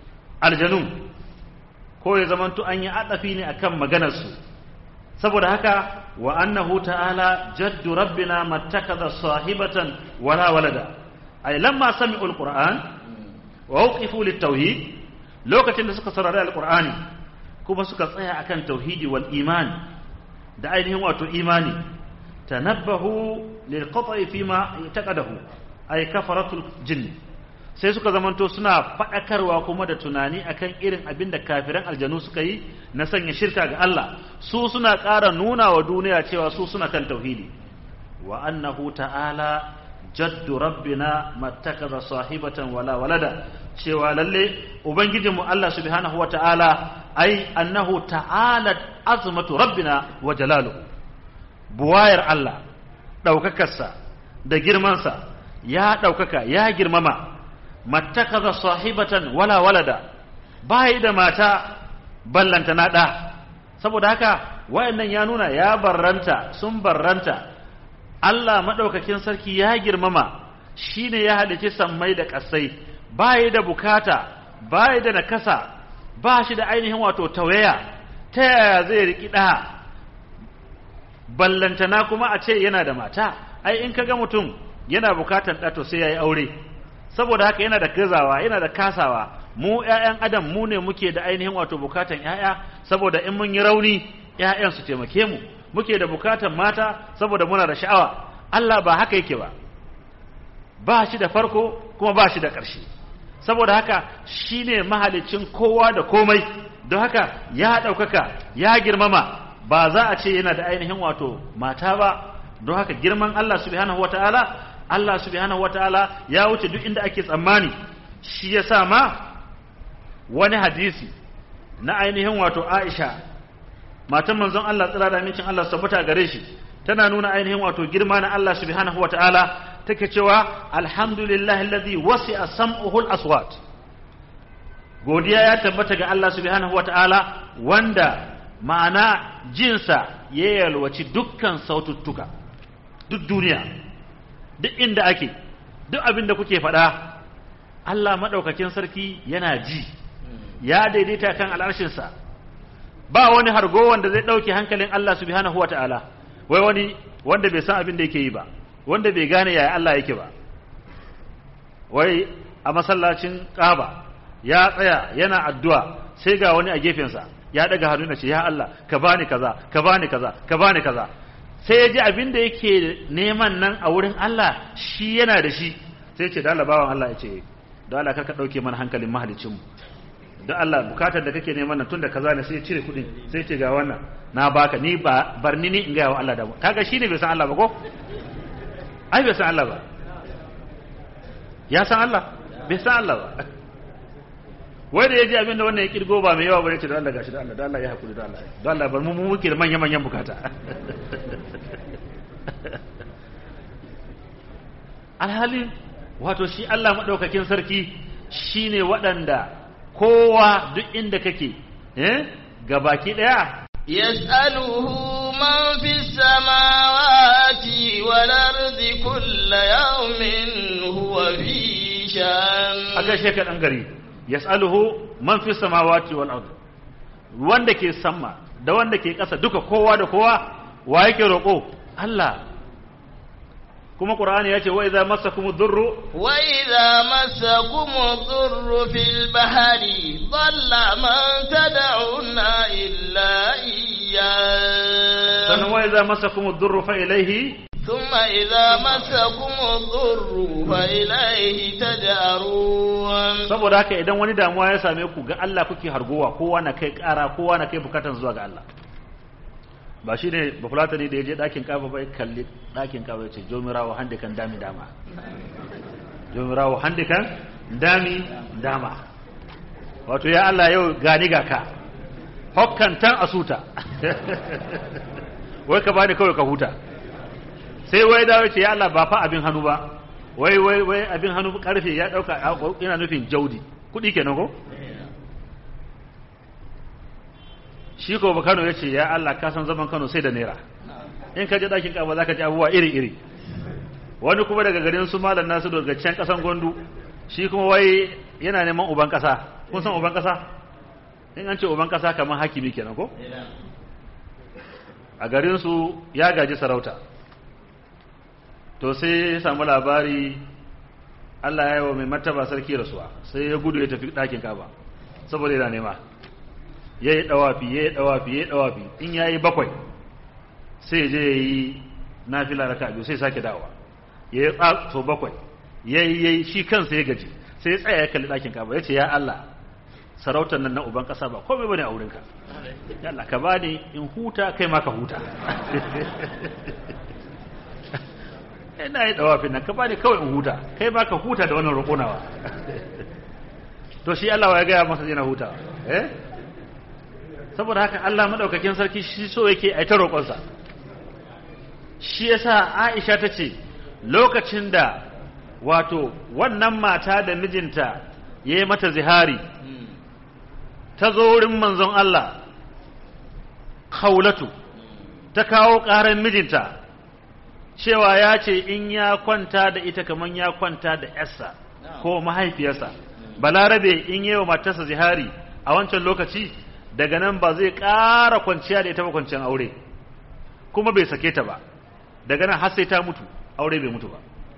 aljanun ko ya zamanto an yi adafi ne akan maganarsu saboda haka wa annahu ta'ala jaddu rabbina mattakaza sahibatan wala walada ay lamma sami'u alquran wa wqifu litauhid lokacin da suka saurari alqur'ani kuma suka tsaya akan tauhidi wal iman da ainihin wato imani tanabbahu lil qat'i fima yataqadahu ay kafaratul jinn sai suka zamanto suna faɗakarwa kuma da tunani akan irin abin da kafiran aljanu suka yi na sanya shirka ga Allah su suna ƙara nuna wa duniya cewa su suna kan tauhidi wa annahu ta'ala jaddu rabbina mattakaza sahibatan wala walada cewa lalle ubangijinmu Allah subhanahu wa ta'ala ai annahu ta'ala azmatu rabbina wa jalaluhu buwayar Allah ɗaukakarsa da girmansa ya ɗaukaka ya girmama mattakaza sahibatan wala walada bai da mata ballanta na da saboda haka wayannan ya nuna ya barranta sun barranta Allah madaukakin sarki ya girmama shine ya halice sammai da kasai bai da bukata bai da nakasa ba shi da ainihin wato tawaya ta yaya zai riki da ballantana kuma a ce yana da mata ai in kaga mutum yana bukatan da to sai yayi aure saboda haka yana da gazawa yana da kasawa mu ƴaƴan adam mu ne muke da ainihin wato bukatan ƴaƴa saboda in mun yi rauni ƴaƴan su taimake mu muke da bukatan mata saboda muna da sha'awa Allah ba haka yake ba ba shi da farko kuma ba shi da ƙarshe saboda haka shine mahalicin kowa da komai don haka ya ɗaukaka ya girmama ba za a ce yana da ainihin wato mata ba don haka girman Allah subhanahu wataala Allah subhanahu wataala ya wuce duk inda ake tsammani shi yasa ma wani hadisi na ainihin wato Aisha matan manzon Allah tsira da amincin Allah sabuta gare shi tana nuna ainihin wato girma na Allah subhanahu wataala take cewa alhamdulillahi alladhi wasi'a sam'uhu al-aswat godiya ya tabbata ga Allah subhanahu wataala wanda ma'ana jinsa ya yalwaci dukkan saututtuka duk duniya duk inda ake duk abin da kuke faɗa Allah maɗaukakin sarki yana ji ya daidaita kan al'arshinsa ba wani hargo wanda zai ɗauke hankalin Allah subhanahu wa ta'ala wai wani wanda bai san abin da yake yi ba wanda bai gane yaya Allah yake ba wai a masallacin ƙaba ya tsaya yana addu'a sai ga wani a gefensa ya ɗaga hannu na ce ya Allah ka bani kaza ka bani kaza ka bani kaza sai ya ji abin da yake neman nan a wurin Allah shi yana da shi sai ce da Allah bawan Allah ya ce da Allah karka ɗauke mana hankalin mahalicinmu da Allah bukatar da kake neman nan tun da kaza ne sai ya cire kuɗin sai ce ga wannan na baka ni ba barni ni in ga wa Allah da mu kaga shine bai san Allah ba ko ai bai san Allah ba ya san Allah bai san Allah ba wai da ya ji abin da wannan ya kirgo ba mai yawa ba ne ce da Allah gashi da Allah da Allah ya hakuri da Allah da Allah bar mu mu muke da manyan manyan bukata alhali wato shi Allah madaukakin sarki shine waɗanda kowa duk inda kake eh gabaki daya yas'aluhu man fis samawati wal ardi kullu yawmin huwa fi shan aka sheka dan gari yas'aluhu man fi samawati wal ard wanda ke sama da wanda ke ƙasa duka kowa da kowa wa yake roƙo Allah kuma Qur'ani yace wa idza massakum dhurru wa idza massakum dhurru fil bahri dhalla man tad'una illa iyyah sannan wa idza massakum dhurru fa ilayhi ثم إذا مسكم الضر فإليه تجأرون saboda haka idan wani damuwa ya same ku ga Allah kuke hargowa kowa na kai ƙara kowa na kai bukatan zuwa ga Allah ba shi ne ba fulata ne da ya je ɗakin kafa bai kalli ɗakin kafa ya ce jomirawo hande kan dami dama jomirawo hande kan dami dama wato ya Allah yau gani ga ka hokkantan asuta wai ka bani kawai ka huta sai wai dawo ce ya Allah ba fa abin hannu ba wai wai wai abin hannu karfe ya dauka ina nufin jaudi kudi kenan ko shi ko Kano ya ce ya Allah ka san zaman Kano sai da naira in ka je dakin kaba zaka ji abubuwa iri iri wani kuma daga garin su malam nasu daga can kasan gondu shi kuma wai yana neman uban kasa kun san uban kasa in an ce uban kasa kamar hakimi kenan ko a garin su ya gaji sarauta to sai ya samu labari Allah ya yi wa mai martaba sarki rasuwa sai ya gudu ya tafi ɗakin kaba saboda yana nema ya yi ɗawafi ya yi ɗawafi ya yi ɗawafi in ya yi bakwai sai je ya yi nafila raka biyu sai sake dawa ya yi so bakwai ya yi ya yi shi kansa ya gaji sai ya tsaya ya kalli ɗakin kaba ya ce ya Allah sarautar nan na uban ƙasa ba komai bane a wurinka ya Allah ka bani in huta kai ma ka huta ina yi dawafin nan ka bani kawai in huta kai ba ka huta da wannan roƙonawa to shi Allah ya gaya masa yana huta eh saboda haka Allah madaukakin sarki shi so yake ai ta roƙonsa shi yasa Aisha ta ce lokacin da wato wannan mata da mijinta ya yi mata zihari ta zo wurin manzon Allah Khawlatu ta kawo ƙarar mijinta cewa ya ce in ya kwanta da ita kamar ya kwanta da yarsa ko mahaifiyarsa balarabe in yi wa matarsa zihari a wancan lokaci daga nan ba zai ƙara kwanciya da ita ba kwanciyar aure kuma bai sake ta ba daga nan har sai ta mutu aure bai mutu ba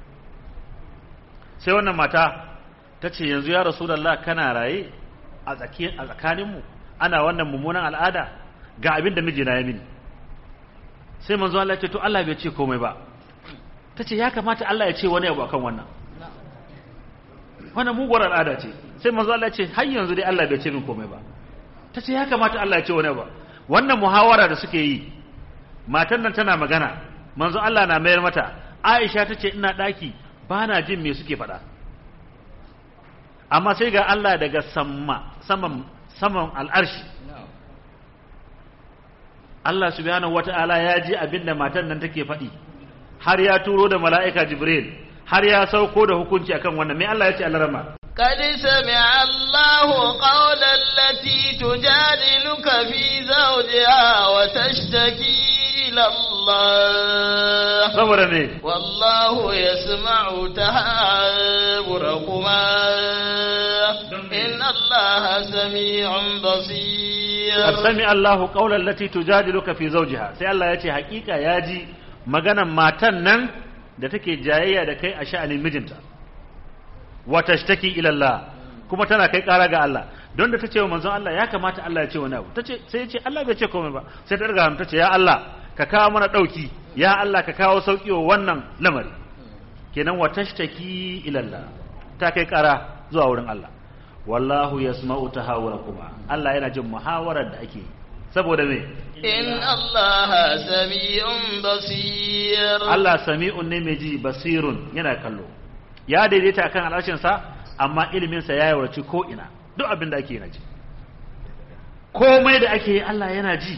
sai wannan mata ta ce yanzu ya rasulallah kana raye a tsakaninmu ana wannan mummunan al'ada ga abin da mijina ya mini sai manzo Allah ya ce to Allah bai ce komai ba tace ya kamata Allah ya ce wani abu akan wannan wannan muguwar al'ada ce sai manzo Allah ya ce har yanzu dai Allah bai ce min komai ba tace ya kamata Allah ya ce wani abu wannan muhawara da suke yi matan nan tana magana manzo Allah na mayar mata Aisha tace ina daki bana jin me suke faɗa amma sai ga Allah daga sama saman saman al'arshi Allah subhanahu wata'ala ya ji abinda matan nan take faɗi har ya turo da mala'ika Jibril har ya sauko da hukunci akan wannan me Allah ya ce Allah rama قد سمع الله قول التي تجادلك في زوجها وتشتكي إلى الله saboda me والله يسمع تهاوركما إن الله سميع بصير qad sami Allahu qawlan lati tujadiluka fi zawjiha sai Allah ya ce hakika ya ji maganan matan nan da take jayayya da kai a sha'anin mijinta wa tashtaki ila Allah kuma tana kai kara ga Allah don da tace wa manzon Allah ya kamata Allah ya ce wani abu tace sai ya ce Allah bai ce komai ba sai ta riga hannu tace ya Allah ka kawo mana dauki ya Allah ka kawo sauki wa wannan lamari kenan wa tashtaki ila Allah ta kai kara zuwa wurin Allah wallahu yasma'u tahawurakuma Allah yana jin muhawarar da ake yi saboda me إن الله سميع بصير Allah sami'un ne mai ji basirun yana kallo ya daidaita akan al'arshin sa amma ilimin sa ya yawarci ko ina duk abin da ake yana ji komai da ake yi Allah yana ji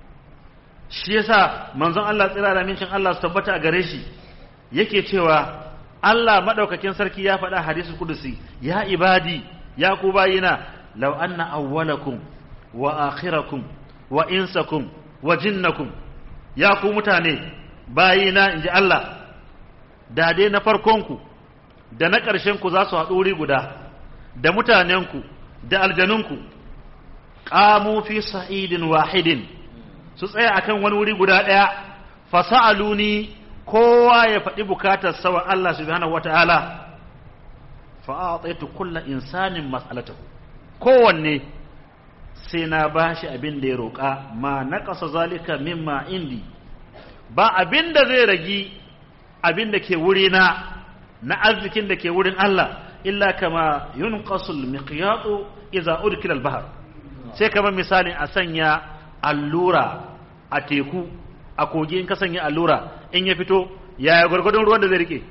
shi yasa manzon Allah tsira da mincin Allah su tabbata a gare shi yake cewa Allah madaukakin sarki ya faɗa hadisul kudusi ya ibadi ya ku bayina law anna awwalakum wa akhirakum wa insakum wa jinnakum ya ku mutane bayina inji Allah da dai na farkonku da na ƙarshenku za su haɗu wuri guda da mutanenku da aljanunku ƙamu fi sa'idin wahidin su tsaya akan wani wuri guda ɗaya fasa'aluni kowa ya faɗi bukatar sawa Allah subhanahu wata'ala fa'ataitu kulla insanin mas'alatahu kowanne sai na bashi abin da ya roƙa ma naqasa zalika mimma indi ba abin da zai ragi abin da ke wuri na na arzikin da ke wurin Allah illa kama yunqasul miqyatu idza udkila al-bahr sai kamar misalin a sanya allura a teku a kogi in ka sanya allura in ya fito yaya gwargwadon ruwan da zai rike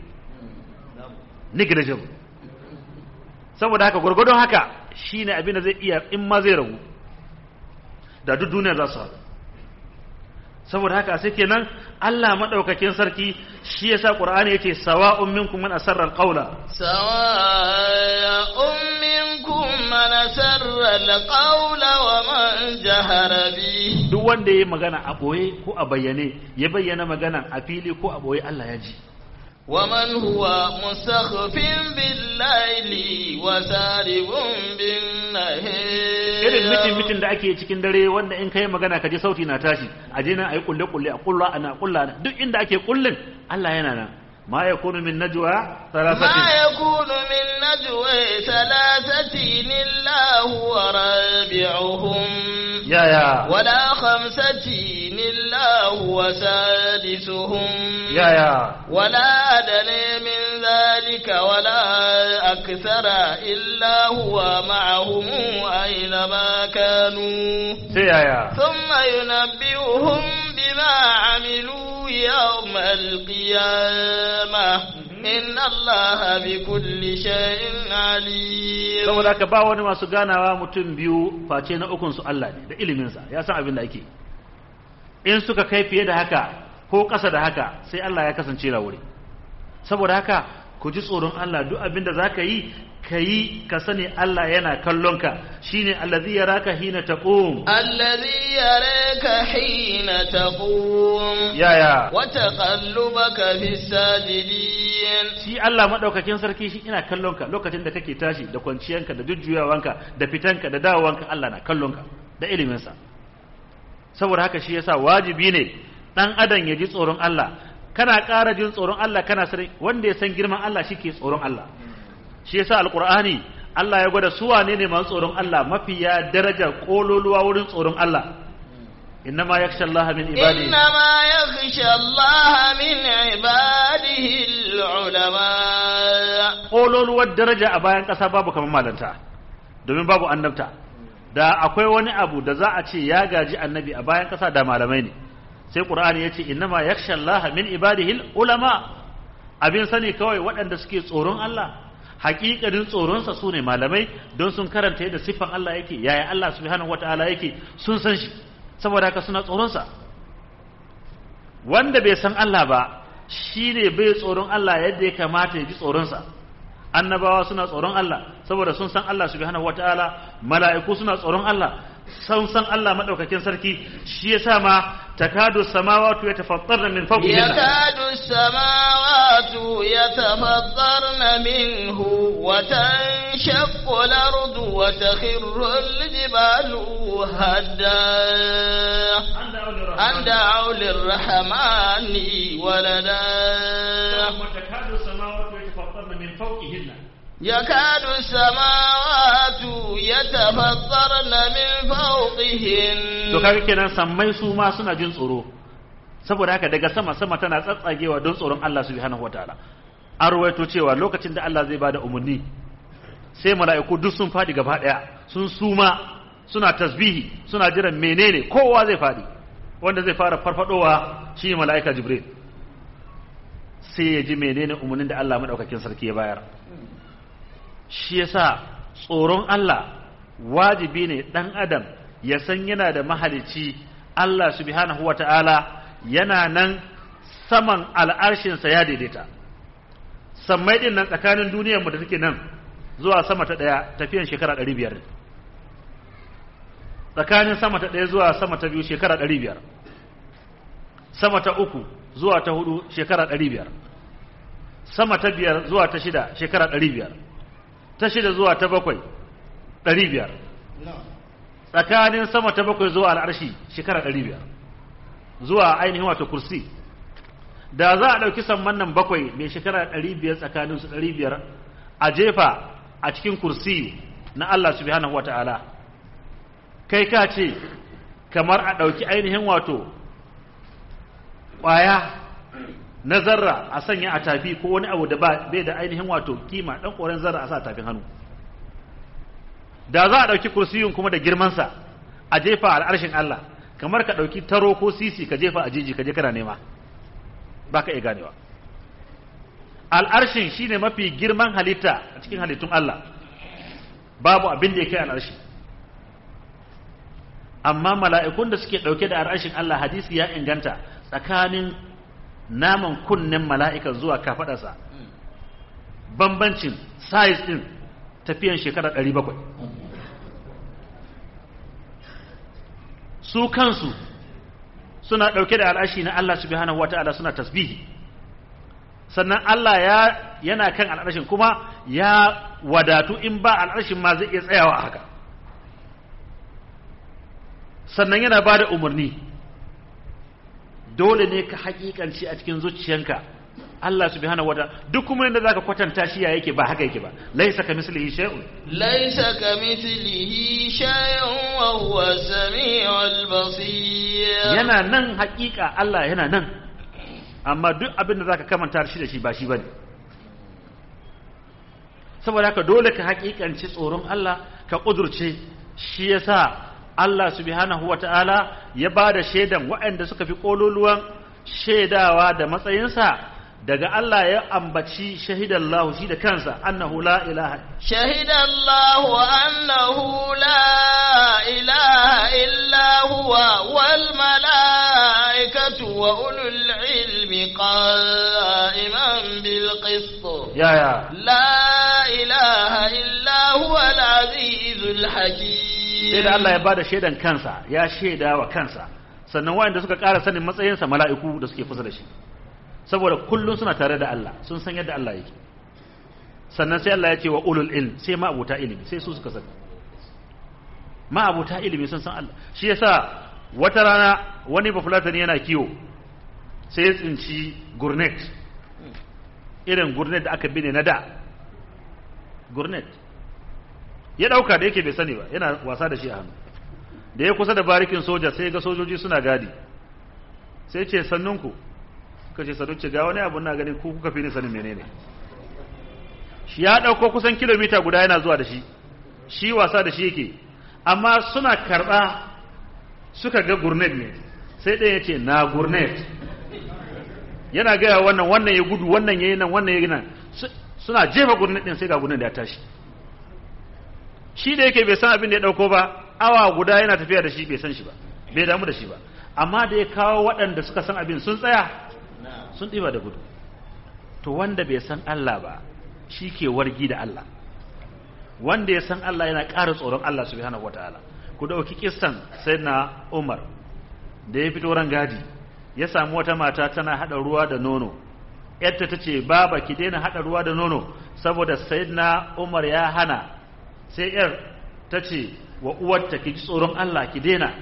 negligible saboda haka gwargwadon haka shine abin da zai iya in ma zai ragu da duk duniya za su haɗu saboda haka sai kenan Allah madaukakin sarki shi yasa Qur'ani yace sawa'un minkum man asarra al-qawla سواء منكم من أسر القول ومن جهر به duk wanda yayi magana a boye ko a bayyane ya bayyana magana a fili ko a boye Allah ya ji ومن هو مستخف بالليل وسارب بالنهار irin mitin mitin da ake cikin dare wanda in kai magana ka ji sauti na tashi a je nan ayi kulle kulle a kulla ana kulla duk inda ake kullin Allah yana nan ma yakunu min najwa ما thalathatin يكون من نجوى ثلاثة إلا هو رابعهم ya ya ولا خمسة إلا هو سادسهم ya ya ولا أدنى من ذلك ولا أكثر إلا هو معهم أينما كانوا sai ya ya ثم ينبئهم بما عملوا يوم القيامة إن الله بكل شيء عليم saboda haka ba wani masu ganawa mutum biyu face na ukun su Allah ne da iliminsa ya san abin da ake in suka kai fiye da haka ko ƙasa da haka sai Allah ya kasance na wuri saboda haka ku ji tsoron Allah duk abin da zaka yi ka yi ka sani Allah yana kallon ka shine allazi yaraka hina taqum الذي يراك حين تقوم yaya وتقلبك في الساجدين shi Allah madaukakin sarki shi ina kallon ka lokacin da kake tashi da kwanciyanka da jujjuyawanka da fitanka da dawowanka Allah na kallon ka da iliminsa saboda haka shi yasa wajibi ne dan adam ya ji tsoron Allah kana ƙara jin tsoron Allah kana sani wanda ya san girman Allah shi ke tsoron Allah shi yasa alqur'ani Allah ya gwada su wane ne masu tsoron Allah mafiya darajar kololuwa wurin tsoron Allah innama yakhsha Allah min ibadihi إنما يخشى الله من عباده العلماء kololuwar daraja a bayan ƙasa babu kamar malanta domin babu annabta da akwai wani abu da za a ce ya gaji annabi a bayan ƙasa da malamai ne sai qur'ani yace innama yakhsha Allah min ibadihi ulama abin sani kawai waɗanda suke tsoron Allah haƙiƙanin tsoronsa su ne malamai don sun karanta yadda siffan Allah yake yaya Allah subhanahu wataala yake sun san shi saboda haka suna tsoronsa wanda bai san Allah ba shi ne bai tsoron Allah yadda ya kamata ya ji tsoronsa annabawa suna tsoron Allah saboda sun san Allah subhanahu wataala mala'iku suna tsoron Allah sun san Allah madaukakin sarki shi yasa ma takadu samawati yatafattarna min fawqihinna يكاد السماوات يتفطرن منه وتنشق الأرض وتخر الجبال هدا أن دعوا للرحمن ولدا takadu samawati yatafattarna min fawqihinna يكاد السماوات يتفطرن من فوقهن to kaga kenan sammai su ma suna jin tsoro saboda haka daga sama sama tana tsatsagewa don tsoron Allah subhanahu wataala an ruwaito cewa lokacin da Allah zai bada umarni sai mala'iku duk sun fadi gaba daya sun suma suna tasbihi suna jiran menene kowa zai fadi wanda zai fara farfadowa shi mala'ika jibril sai ya ji menene umarnin da Allah madaukakin sarki ya bayar shi yasa tsoron Allah wajibi ne dan adam ya san yana da mahalicci Allah subhanahu wata'ala yana nan saman al'arshinsa ya daidaita sammai din nan tsakanin duniyarmu da take nan zuwa sama ta ɗaya tafiyan shekara ɗari biyar ne tsakanin sama ta ɗaya zuwa sama ta biyu shekara ɗari biyar sama ta uku zuwa ta hudu shekara ɗari biyar sama ta biyar zuwa ta shida shekara ɗari biyar ta shida zuwa ta bakwai ɗari biyar tsakanin sama ta bakwai zuwa al'arshi shekara ɗari biyar zuwa ainihin wato kursi da za a ɗauki samman nan bakwai mai shekara ɗari biyar tsakanin su ɗari biyar a jefa a cikin kursi na Allah subhanahu wa ta'ala kai ka ce kamar a ɗauki ainihin wato ƙwaya na zarra a sanya a tafi ko wani abu da bai da ainihin wato kima ɗan ƙoren zarra a sa tafin hannu da za a ɗauki kursiyun kuma da girmansa a jefa al'arshin Allah kamar ka ɗauki taro ko sisi ka jefa a jiji ka je kana nema ba ka iya ganewa al'arshin shine mafi girman halitta a cikin halittun Allah babu abin da ya kai al'arshi amma mala'ikun da suke ɗauke da al'arshin Allah hadisi ya inganta tsakanin naman kunnen mala'ikan zuwa kafaɗarsa bambancin size ɗin tafiyan shekara 700 su kansu suna ɗauke da al'ashi na Allah subhanahu wata'ala suna tasbihi sannan Allah ya yana kan al'arshin kuma ya wadatu in ba al'arshin ma zai iya tsayawa a haka sannan yana ba da umarni dole ne ka hakikanci a cikin zuciyanka Allah subhanahu wa ta'ala duk kuma yadda zaka kwatanta shi ya yake ba haka yake ba laisa ka mislihi shay'un laisa ka mislihi shay'un wa huwa samiul basir yana nan hakika Allah yana nan amma duk abin da zaka kamanta shi da shi ba shi bane saboda haka dole ka hakikanci tsoron Allah ka kudurce shi yasa Allah subhanahu wa ta'ala ya ba da shaidan waɗanda suka fi ƙololuwan shaidawa da matsayinsa daga Allah ya ambaci shahidallahu shi da kansa annahu la ilaha shahidallahu annahu la ilaha illa huwa wal malaikatu wa ulul ilmi qa'iman bil qist ya ya la ilaha illa huwa al azizul hakim sai da Allah ya bada shaidan kansa ya shaida wa kansa sannan waɗanda suka ƙara sanin matsayinsa mala'iku da suke kusa da shi saboda kullum suna tare da Allah sun san yadda Allah yake sannan sai Allah ya ce wa ulul ilm sai ma'abuta ilimi sai su suka sani ma'abuta ilimi sun san Allah shi yasa wata rana wani bafulatani yana kiwo sai ya tsinci gurnet irin gurnet da aka bine na da gurnet ya dauka da yake bai sani ba yana wasa da shi a hannu da ya kusa da barikin soja sai ga sojoji suna gadi sai ce sannunku suka ce sadauce ga wani abu na gani ko kuka fi ni sanin menene shi ya dauko kusan kilomita guda yana zuwa da shi shi wasa da shi yake amma suna karba suka ga gurnet ne sai ɗaya ya ce na gurnet yana gaya wannan wannan ya gudu wannan ya yi nan wannan ya yi nan suna jefa gurnet ɗin sai ga gurnet da ya tashi shi da yake bai san abin da ya dauko ba awa guda yana tafiya da shi bai san shi ba bai damu da shi ba amma da ya kawo waɗanda suka san abin sun tsaya sun ɗiba da gudu to wanda bai san Allah ba shi ke wargi da Allah wanda ya san Allah yana ƙara tsoron Allah subhanahu wataala ku dauki kissan sayyidina Umar da ya fito ran gadi ya samu wata mata tana hada ruwa da nono yadda ta ce baba ki daina hada ruwa da nono saboda sayyidina Umar ya hana sai yar ta ce wa uwarta ki ji tsoron Allah ki daina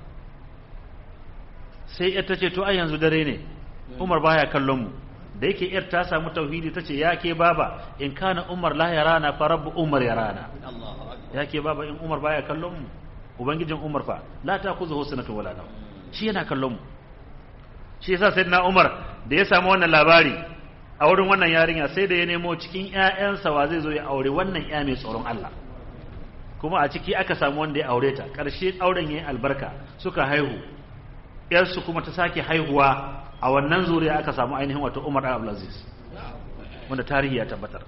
sai yar ta ce to ai yanzu dare ne Umar baya kallon mu da yake yar ta samu tauhidi ta ce ya ke baba in kana Umar la yarana fa rabbu Umar yarana ya ke baba in Umar baya kallon mu ubangijin Umar fa la ta kuzu husnatu wala naw shi yana kallon mu shi yasa sayyidina Umar da ya samu wannan labari a wurin wannan yarinya sai da ya nemo cikin ƴaƴansa wa zai zo ya aure wannan ƴa mai tsoron Allah kuma a ciki aka samu wanda ya aure ta ƙarshe auren yayin albarka suka haihu ƴarsu kuma ta sake haihuwa a wannan zuriya aka samu ainihin wato Umar ibn Abdulaziz wanda tarihi ya tabbatar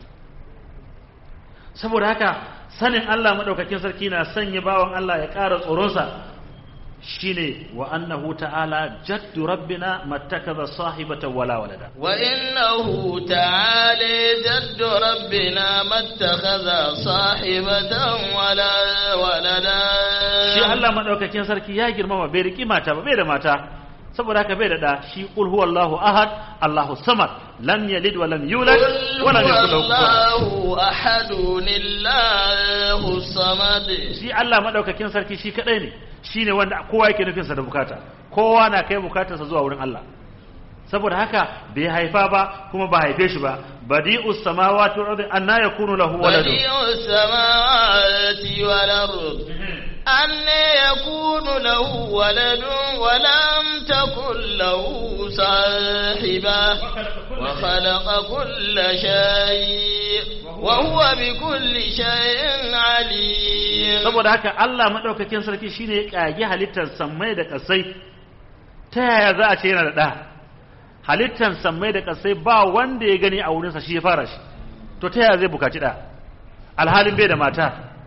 saboda haka sanin Allah madaukakin sarki na sanya bawan Allah ya ƙara tsoronsa shine wa annahu ta'ala jaddu rabbina mattakaza sahibatan wala walada wa innahu ta'ala jaddu rabbina mattakaza sahibatan wala walada shi Allah madaukakin sarki ya girmama bai riki mata ba bai da mata saboda haka bai da da shi qul huwallahu ahad Allahu samad lam yalid wa lam yulad wa lam yakul lahu Allahu ahadun illahu samad shi Allah madaukakin sarki shi kadai ne shine wanda kowa yake nufin sa da bukata kowa na kai bukatarsa zuwa wurin Allah saboda haka bai haifa ba kuma ba haife shi ba badi'us samawati wal ardi anna yakunu lahu waladun badi'us samawati wal ardi anna yakunu lahu waladun wa lam takul lahu sahiba wa khalaqa kulla shay wa huwa bi kulli shay'in alim saboda haka Allah madaukakin sarki shine ya kage halittar sammai da kasai ta yaya za a ce yana da da halittar sammai da kasai ba wanda ya gani a wurinsa shi ya fara shi to ta yaya zai bukaci da alhalin bai da mata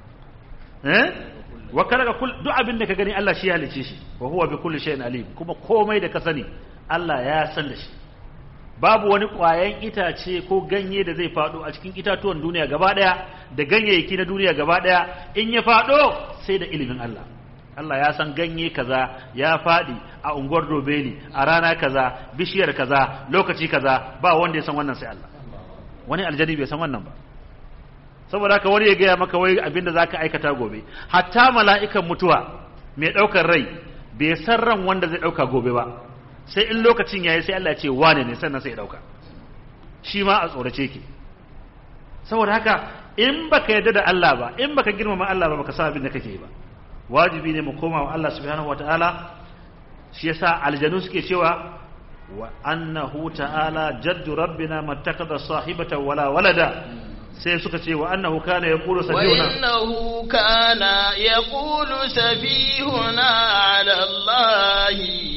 eh wa kalaka kul duk abin da ka gani Allah shi ya halice shi wa huwa bi kulli shay'in alim kuma komai da ka sani Allah ya san da shi babu wani ƙwayan itace ko ganye da zai faɗo a cikin itatuwan duniya gaba ɗaya da ganyayyaki na duniya gaba ɗaya in ya faɗo sai da ilimin Allah Allah ya san ganye kaza ya faɗi a unguwar Dobeli a rana kaza bishiyar kaza lokaci kaza ba wanda ya san wannan sai Allah wani aljani bai san wannan ba saboda haka wani ya gaya maka wai abinda zaka aikata gobe hatta mala'ikan mutuwa mai ɗaukar rai bai san ran wanda zai ɗauka gobe ba sai in lokacin yayi sai Allah ya ce wane ne sannan sai ya ɗauka shi ma a tsorace ki saboda haka in baka yarda da Allah ba in baka girmama Allah ba baka san abin da kake ba wajibi ne mu koma wa Allah subhanahu wataala shi yasa aljanu suke cewa wa annahu ta'ala jaddu rabbina mattakada sahibata wala walada sai suka ce wa annahu kana yaqulu safihuna وإنه كان يقول سفيهنا على الله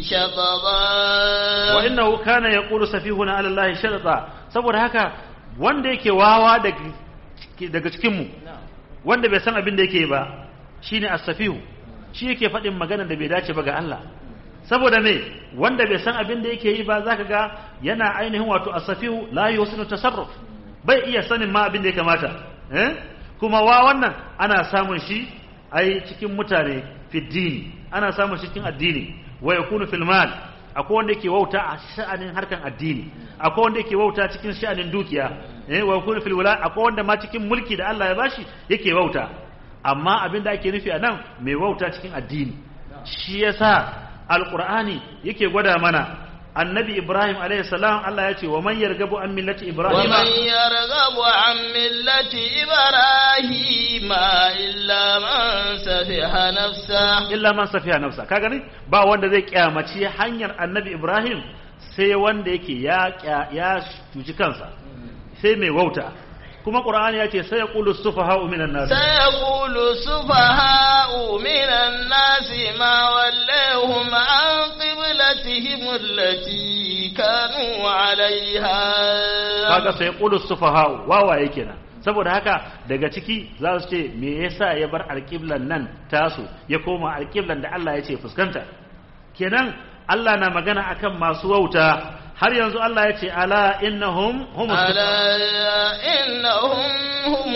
شططا wa innahu kana yaqulu safihuna ala allahi sharata saboda haka wanda yake wawa daga daga cikin mu wanda bai san abin da yake ba shine as-safihu shi yake faɗin magana da bai dace ba ga Allah saboda me wanda bai san abin da yake yi ba zaka ga yana ainihin wato as-safihu la yusinu tasarruf bai iya sanin ma abin da ya kamata eh kuma wa wannan ana samun shi ai cikin mutane fi dini ana samun shi cikin addini wa yakunu fil mal akwai wanda yake wauta a sha'anin harkan addini akwai wanda yake wauta cikin sha'anin dukiya eh wa yakunu fil wala akwai wanda ma cikin mulki da Allah ya bashi yake wauta amma abin da ake nufi a nan mai wauta cikin addini shi yasa alqur'ani yake gwada mana annabi ibrahim alayhi salam Allah ya ce wa man yargabu an millati ibrahim ومن يرغب عن ملة إبراهيم إلا من سفح نفسه illa man safiya nafsa ka gani ba wanda zai kyamaci hanyar annabi ibrahim sai wanda yake ya kya- ya cuci kansa sai mai wauta kuma qur'ani ya ce sai yaqulu sufaha'u minan nas سيقول السفهاء من الناس ما وليهم عن قبلتهم التي كانوا عليها kaga sai yaqulu sufaha'u wawaye kenan saboda haka daga ciki za su ce me yasa ya bar alqiblan nan tasu ya koma alqiblan da Allah ya ce fuskanta kenan Allah na magana akan masu wauta har yanzu Allah ya ce ala innahum humus ألا إنهم هم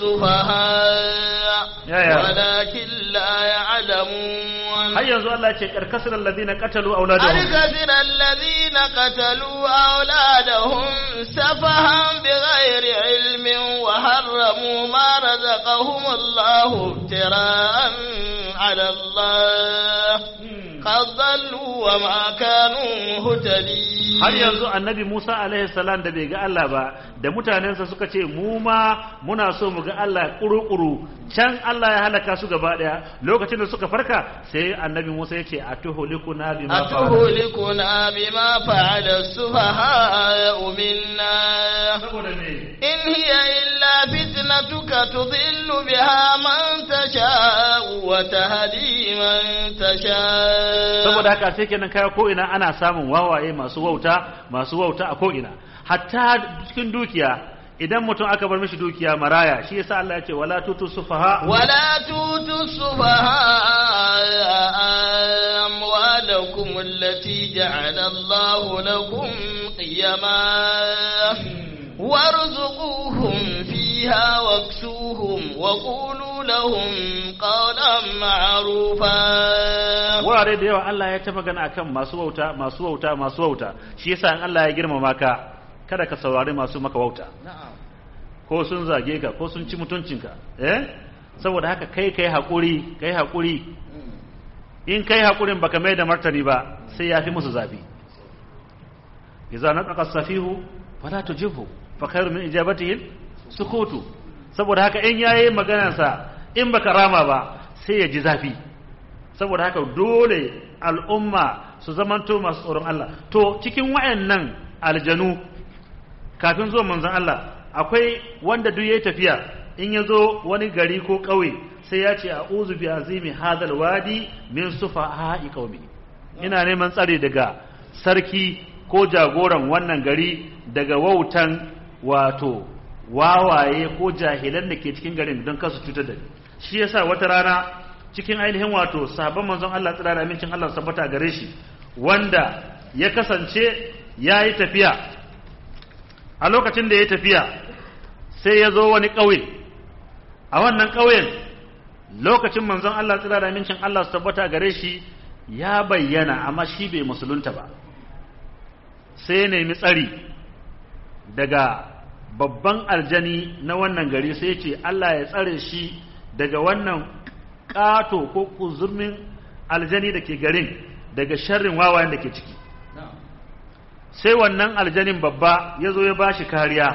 السفهاء يا يا. ولكن لا يعلمون har yanzu Allah ya ce karkasar alladhina qatalu auladahum الكثير الذين قتلوا أولادهم سفها بغير علم وحرموا ما رزقهم الله افتراء على الله قد ضلوا وما كانوا مهتدين har yanzu annabi Musa alaihi salam da bai ga Allah ba da mutanensa suka ce mu ma muna so mu ga Allah kuru-kuru can Allah ya halaka su gaba daya lokacin da suka farka sai annabi Musa ya ce atuhulikuna bima fa'ala أتهلكنا بما فعل السفهاء منا saboda me إن هي إلا فتنتك تضل بها من تشاء وتهدي من تشاء saboda haka sai kenan kaya ko ina ana samun wawaye masu wauta masu wauta a ko ina hatta cikin dukiya idan mutum aka bar mishi dukiya maraya shi yasa Allah ya ce wala tutu sufaha ولا تؤتوا السفهاء أموالكم التي جعل الله لكم قيما وارزقوهم فيها واكسوهم وقولوا لهم قولا معروفا wurare da yawa Allah ya ta magana akan masu wauta masu wauta masu wauta shi yasa in Allah ya girmama ka kada ka saurari masu maka wauta ko sun zage ka ko sun ci mutuncinka eh saboda haka kai kai hakuri kai hakuri in kai hakurin baka mai da martani ba sai ya fi musu zafi idza nataqa safihu fala tujibhu fa khairu min ijabatihi sukutu saboda haka in yayi maganarsa in baka rama ba sai ya ji zafi saboda haka dole al'umma su zamanto masu tsoron Allah to cikin wayannan aljanu kafin zuwa manzon Allah akwai wanda duk yayi tafiya in ya zo wani gari ko ƙauye sai ya ce a'udhu bi azimi hadal wadi min sufaha'i qaumi ina neman tsare daga sarki ko jagoran wannan gari daga wautan wato wawaye ko jahilan da ke cikin garin don kasu cutar da ni shi yasa wata rana cikin ainihin wato sahabban manzon Allah tsira da amincin Allah sabbata gare shi wanda ya kasance ya yi tafiya a lokacin da ya tafiya sai ya zo wani ƙauye a wannan ƙauyen lokacin manzon Allah tsira da mincin Allah su tabbata gare shi ya bayyana amma shi bai musulunta ba sai ya nemi tsari daga babban aljani na wannan gari sai ya ce Allah ya tsare shi daga wannan ƙato ko kuzurmin aljani da ke garin daga sharrin wawayen da ke ciki sai wannan aljanin babba ya zo ya ba shi kariya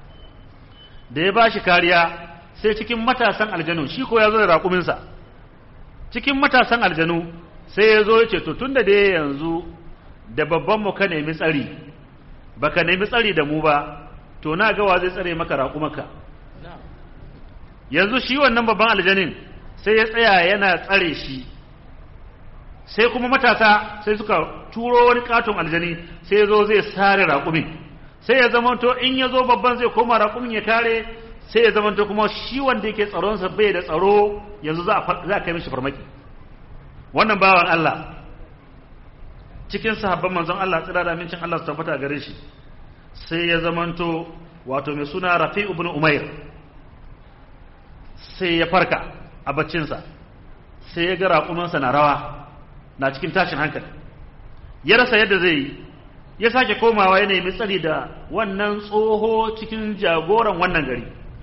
da ya ba shi kariya sai cikin matasan aljanu shi ko ya zo da raƙuminsa cikin matasan aljanu sai ya zo ya ce to tun da dai yanzu da babban mu ka nemi tsari ba ka nemi tsari da mu ba to na gawa zai tsare maka raƙumaka yanzu shi wannan babban aljanin sai ya tsaya yana tsare shi sai kuma matasa sai suka turo wani katon aljani sai ya zo zai sare raƙumin sai ya zamanto in ya zo babban zai koma raƙumin ya kare sai ya zamanto kuma shi wanda yake tsaronsa bai da tsaro yanzu za a kai mishi farmaki wannan bawan Allah cikin sahabban manzon Allah tsira da amincin Allah su tabbata gare shi sai ya zamanto wato mai suna Rafi ibn Umair sai ya farka a baccinsa sai ya ga raƙumansa na rawa na cikin tashin hankali ya rasa yadda zai yi ya sake komawa ya nemi tsari da wannan tsoho cikin jagoran wannan gari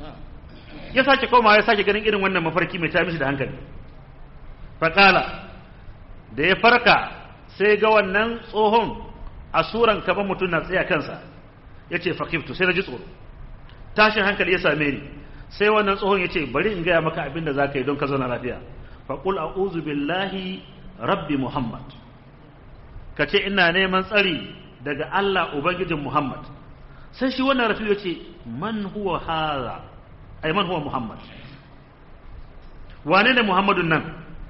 ya sake komawa ya sake ganin irin wannan mafarki mai ta mishi da hankali faƙala da ya farka sai ga wannan tsohon a suran kaban mutum na tsaye kansa ya ce fakiftu sai na ji tsoro tashin hankali ya same ni sai wannan tsohon ya ce bari in gaya maka abin da za ka yi don ka zauna lafiya faƙul a uzu billahi rabbi muhammad ka ce ina neman tsari daga allah ubangijin muhammad sai shi wannan rafi ya ce man huwa haza ai man huwa muhammad wane ne muhammadun nan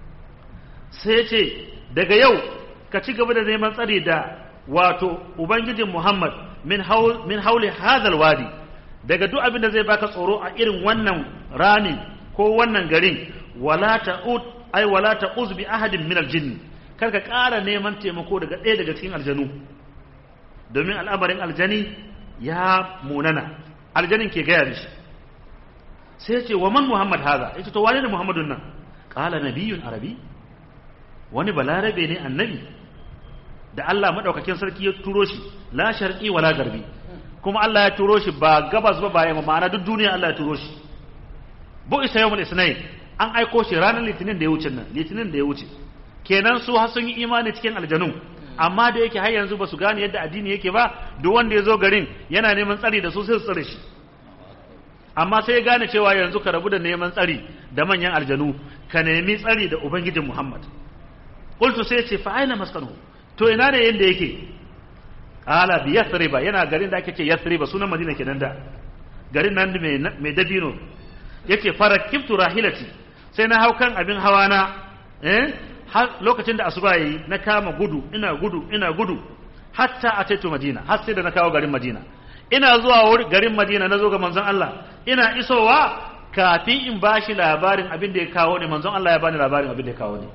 sai ce daga yau ka ci gaba da neman tsari da wato ubangijin muhammad min hauli hadal wadi daga duk abin da zai baka tsoro a irin wannan rani ko wannan garin wala ta'ud ai wala ta'uz bi ahadin min aljinn kar ka ƙara neman taimako daga ɗaya daga cikin aljanu domin al'amarin aljani ya munana aljanin ke gaya mishi sai ce wa man muhammad haza yace to wane ne muhammadun nan qala nabiyyun arabi wani balarabe ne annabi da Allah madaukakin sarki ya turo shi la sharqi wala garbi kuma Allah ya turo shi ba gabas ba bayan ma'ana duk duniya Allah ya turo shi bu isa yawmul isnain an aiko shi ranar litinin da ya wuce nan litinin da ya wuce kenan su har sun yi imani cikin aljanun amma da yake har yanzu ba su gane yadda addini yake ba duk wanda ya zo garin yana neman tsari da su sai su tsare shi amma sai ya gane cewa yanzu ka rabu da neman tsari da manyan aljanu ka nemi tsari da ubangijin Muhammad qultu sai ce fa aina maskanu to ina ne yanda yake ala bi yathriba yana garin da ake ce yathriba sunan madina kenan da garin nan mai mai dabino yake farakibtu rahilati sai na hau kan abin hawa na eh har lokacin da asuba yayi na kama gudu ina gudu ina gudu hatta ataitu madina har sai da na kawo garin madina ina zuwa garin madina na zo ga manzon Allah ina isowa kafin in bashi labarin abin da ya kawo ne manzon Allah ya bani labarin abin da ya kawo ne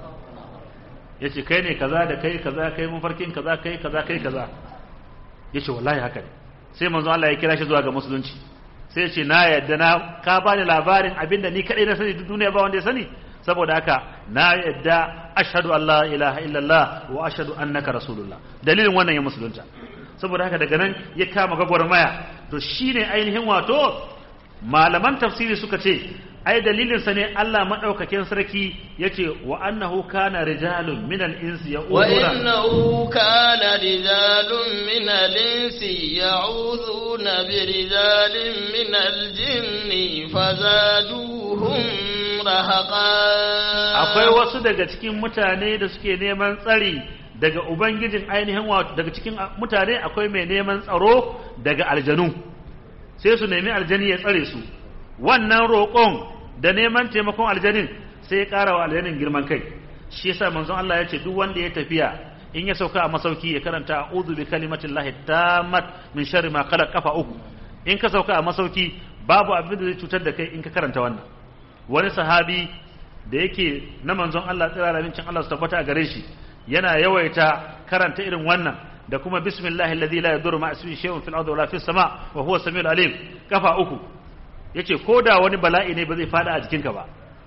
yace kai ne kaza da kai kaza kai mafarkin kaza kai kaza kai kaza yace wallahi haka ne sai manzon Allah ya kira shi zuwa ga musulunci sai ce na yadda na ka bani labarin abin da ni kadai na sani duk duniya ba wanda ya sani saboda haka na yadda ashhadu an la ilaha illallah wa ashhadu annaka rasulullah dalilin wannan ya musulunta saboda haka daga nan ya kama gwagwarmaya to shine ainihin wato malaman tafsiri suka ce ai dalilin sa ne Allah madaukakin sarki yace wa annahu kana rijalun min al-insi wa innahu kana rijalun min al-insi ya'udhuna bi rijalin min al-jinni fazaduhum rahaqa akwai wasu daga cikin mutane da suke neman tsari daga ubangijin ainihin wato daga cikin mutane akwai mai neman tsaro daga aljanu sai su nemi aljani ya tsare su wannan roƙon da neman taimakon aljanin sai ya ƙara wa aljanin girman kai shi yasa manzon Allah ya ce duk wanda ya tafiya in ya sauka a masauki ya karanta a'udhu bi kalimatillahi tammat min sharri ma khalaq kafa uku in ka sauka a masauki babu abin da zai cutar da kai in ka karanta wannan wani sahabi da yake na manzon Allah tsira da mincin Allah su tabbata a gare shi yana yawaita karanta irin wannan da kuma bismillahi alladhi la yadurru ma ismihi shay'un fil ardi wala fis sama wa huwa samiul alim kafa uku yace ko da wani bala'i ne ba zai fada a jikinka ba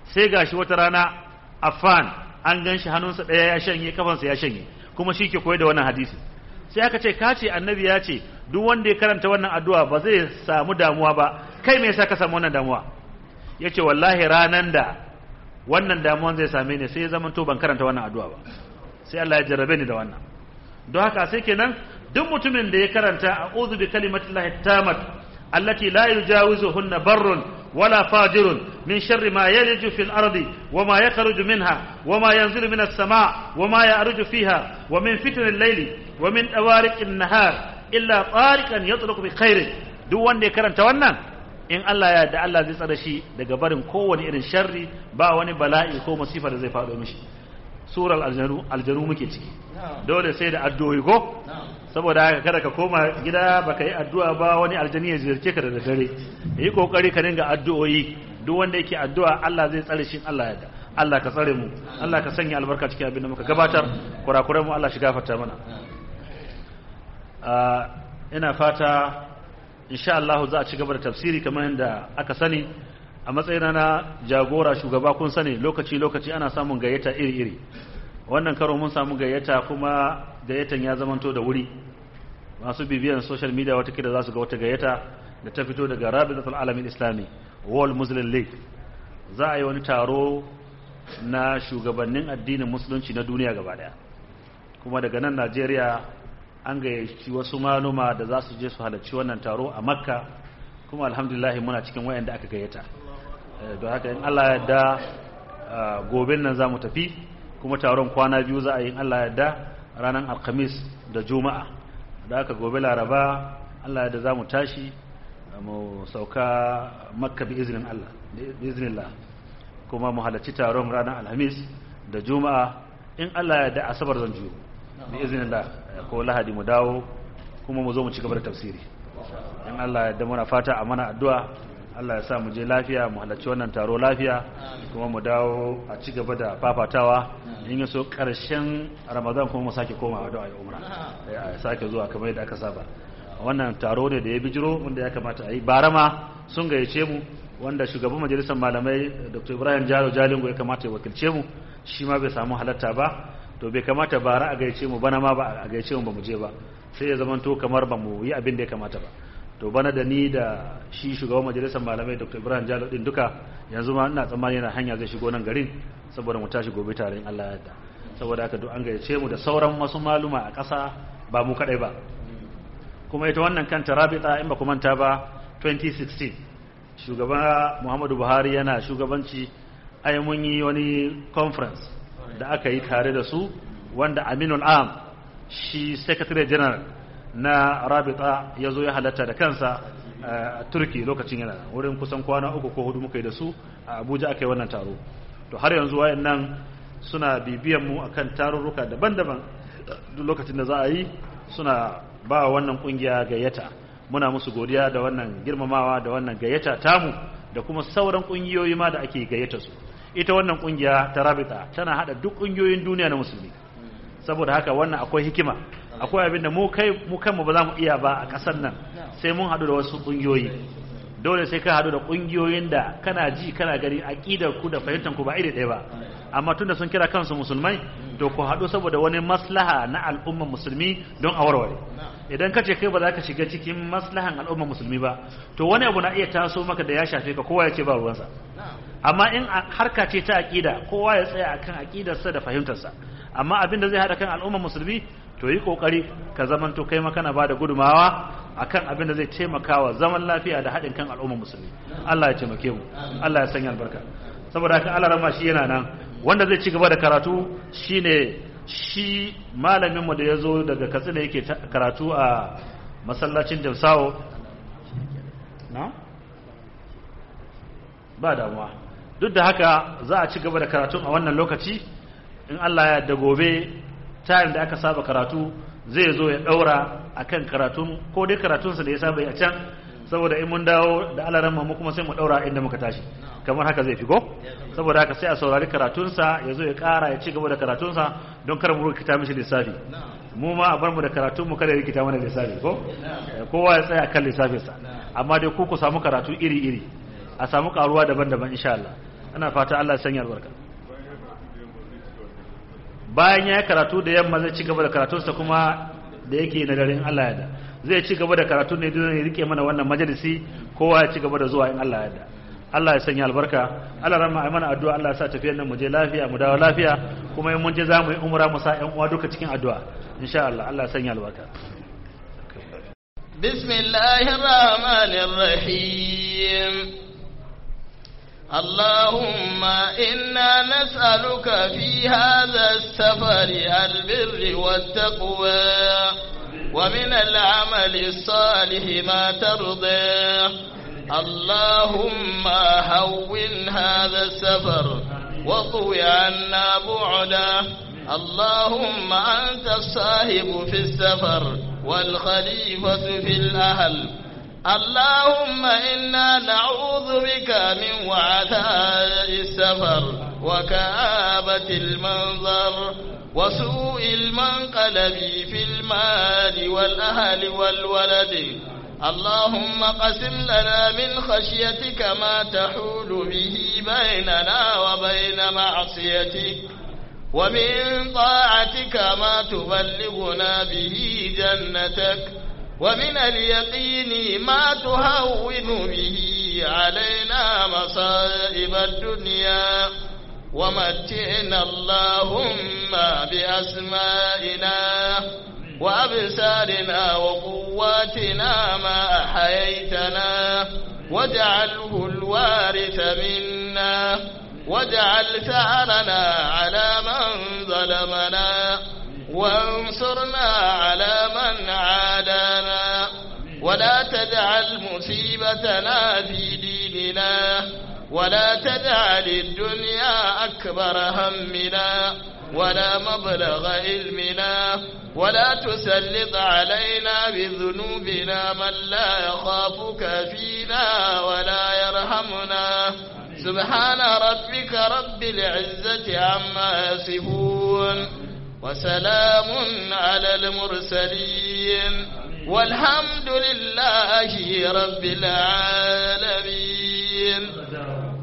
sai gashi wata rana affan an gan shi hannunsa ɗaya ya shanye kafansa ya shanye kuma shi ke koyar da wannan hadisi sai aka ce ka ce annabi ya ce duk wanda ya karanta wannan addu'a ba zai samu damuwa ba kai me yasa ka samu wannan damuwa ya ce wallahi ranan da wannan damuwan zai same ni sai ya zama to ban karanta wannan addu'a ba sai Allah ya jarrabe ni da wannan don haka sai kenan duk mutumin da ya karanta a'udhu bi kalimatillahi tamat allati la yujawizuhunna barrun wala fajirun min sharri ma yaliju fil ardi wama yakhruju minha wama yanzilu minas sama wama ya'ruju fiha wa min fitnil layli wa min dawariqin nahar illa tariqan yatruku bi khairin duk wanda ya karanta wannan in Allah ya da Allah zai tsare shi daga barin kowane irin sharri ba wani bala'i ko musifa da zai faɗo mishi surar aljanu aljanu muke ciki dole sai da addu'o'i ko saboda haka kada ka koma gida baka yi addu'a ba wani aljani ya ziyarce ka da daddare yi kokari ka dinga addu'o'i duk wanda yake addu'a Allah zai tsare shi Allah ya da Allah ka tsare mu Allah ka sanya albarka cikin abin da muka gabatar kurakuran mu Allah shi gafarta mana ina fata insha Allah za a ci gaba da tafsiri kamar yadda aka sani a matsayina na jagora shugaba kun sani lokaci-lokaci ana samun gayyata iri-iri wannan karo mun samu gayyata kuma gayyatan ya zamanto da wuri masu bibiyan social media watakila za su ga wata gayyata da ta fito daga rabidatul alamin islami world muslim league za a yi wani taro na shugabannin addinin musulunci na duniya gaba daya kuma daga nan najeriya an gayyaci wasu maluma da za su je su halarci wannan taro a makka kuma alhamdulillah muna cikin wayanda aka gayyata don haka in Allah ya da goben nan za mu tafi kuma taron kwana biyu za a yi in Allah ya da ranar alkhamis da juma'a da haka gobe laraba Allah ya da za mu tashi mu sauka makka bi izinin Allah bi iznillah kuma mu halarci taron ranar alhamis da juma'a in Allah ya da asabar zan juyo bi iznillah ko lahadi mu dawo kuma mu zo mu ci gaba da tafsiri in Allah ya da muna fata a mana addu'a Allah ya sa mu je lafiya mu halarci wannan taro lafiya kuma mu dawo a ci gaba da fafatawa in yaso karshen Ramadan kuma mu sake koma addu'a ya umra ya sake zuwa kamar yadda aka saba wannan taro ne da ya bijiro wanda ya kamata a yi barama sun gayyace mu wanda shugaban majalisar malamai Dr. Ibrahim Jalo Jalingo ya kamata ya wakilce mu shi ma bai samu halatta ba to bai kamata bara a gayyace mu bana ma ba a gayyace mu ba mu je ba sai ya zamanto kamar ba mu yi abin da ya kamata ba to bana da ni da shi shugaban majalisar malamai dr ibrahim jalo din duka yanzu ma ina tsammani yana hanya zai shigo nan garin saboda mu tashi gobe tare in allah ya yarda saboda haka duk an gayyace mu da sauran wasu maluma a ƙasa ba mu kadai ba kuma ita wannan kanta rabita in ba ku manta ba 2016 shugaba muhammadu buhari yana shugabanci ai mun yi wani conference da aka yi tare da su wanda aminul am shi secretary general na rabita ya zo ya halatta da kansa a turki lokacin yana wurin kusan kwana uku ko hudu muka yi da su a abuja aka yi wannan taro to har yanzu wayan nan suna bibiyan mu akan tarurruka daban-daban duk lokacin da za a yi suna ba wannan kungiya gayyata muna musu godiya da wannan girmamawa da wannan gayyata tamu da kuma sauran kungiyoyi ma da ake gayyata su ita wannan kungiya ta rabita tana hada duk kungiyoyin duniya na musulmi saboda haka wannan akwai hikima akwai abin da mu kai mu kanmu ba za mu iya ba a ƙasar nan sai mun haɗu da wasu ƙungiyoyi dole sai ka haɗu da ƙungiyoyin da kana ji kana gani aƙidar ku da fahimtar ku ba iri ɗaya ba amma tunda sun kira kansu musulmai to ku haɗu saboda wani maslaha na al'ummar musulmi don a warware idan ka ce kai ba za ka shiga cikin maslahan al'ummar musulmi ba to wani abu na iya taso maka da ya shafe ka kowa ya ce ba ruwansa amma in harka ce ta aƙida kowa ya tsaya akan aƙidarsa da fahimtarsa amma abin da zai haɗa kan al'ummar musulmi to yi kokari ka zaman to kai makana ba da gudumawa akan abin da zai taimaka wa zaman lafiya da haɗin kan al'ummar musulmi Allah ya taimake mu Allah ya sanya albarka saboda haka Allah rama shi yana nan wanda zai ci gaba da karatu shine shi malamin mu da ya zo daga Katsina yake karatu a masallacin Jamsawo na ba damuwa duk da haka za a ci gaba da karatun a wannan lokaci in Allah ya da gobe tayin da aka saba karatu zai zo ya daura akan karatun ko dai karatunsa da ya saba a can saboda in mun dawo da alaran mu kuma sai mu daura inda muka tashi kamar haka zai fi go saboda haka sai a saurari karatunsa ya zo ya kara ya ci gaba da karatunsa don kar mu rikita mishi lissafi mu ma a bar mu da karatun mu kada ya rikita mana lissafi ko kowa ya tsaya kan lissafinsa amma dai ku ku samu karatu iri iri a samu karuwa daban-daban insha Allah ana fata Allah ya sanya albarka bayan ya karatu da yamma zai ci gaba da karatunsa kuma da yake na daren Allah ya da zai ci gaba da karatu ne don ya rike mana wannan majalisi kowa ya ci gaba da zuwa in Allah ya da Allah ya sanya albarka Allah rama ai mana addu'a Allah ya sa tafiyar nan mu je lafiya mu dawo lafiya kuma in mun je za mu yi umra mu sa ƴan uwa duka cikin addu'a insha Allah Allah ya sanya albarka bismillahir rahmanir rahim اللهم إنا نسألك في هذا السفر البر والتقوى ومن العمل الصالح ما ترضى اللهم هون هذا السفر وطوي عنا بعده اللهم أنت الصاحب في السفر والخليفة في الأهل اللهم إنا نعوذ بك من وعثاء السفر وكآبة المنظر وسوء المنقلب في المال والأهل والولد اللهم قسم لنا من خشيتك ما تحول به بيننا وبين معصيتك ومن طاعتك ما تبلغنا به جنتك ومن اليقين ما تهون به علينا مصائب الدنيا ومتعنا اللهم بأسمائنا وأبصارنا وقواتنا ما أحييتنا واجعله الوارث منا واجعل ثأرنا على من ظلمنا وانصرنا على من عادانا ولا تجعل مصيبتنا في ديننا ولا تجعل الدنيا أكبر همنا ولا مبلغ علمنا ولا تسلط علينا بذنوبنا من لا يخافك فينا ولا يرحمنا سبحان ربك رب العزة عما يصفون وسلام على المرسلين والحمد لله رب العالمين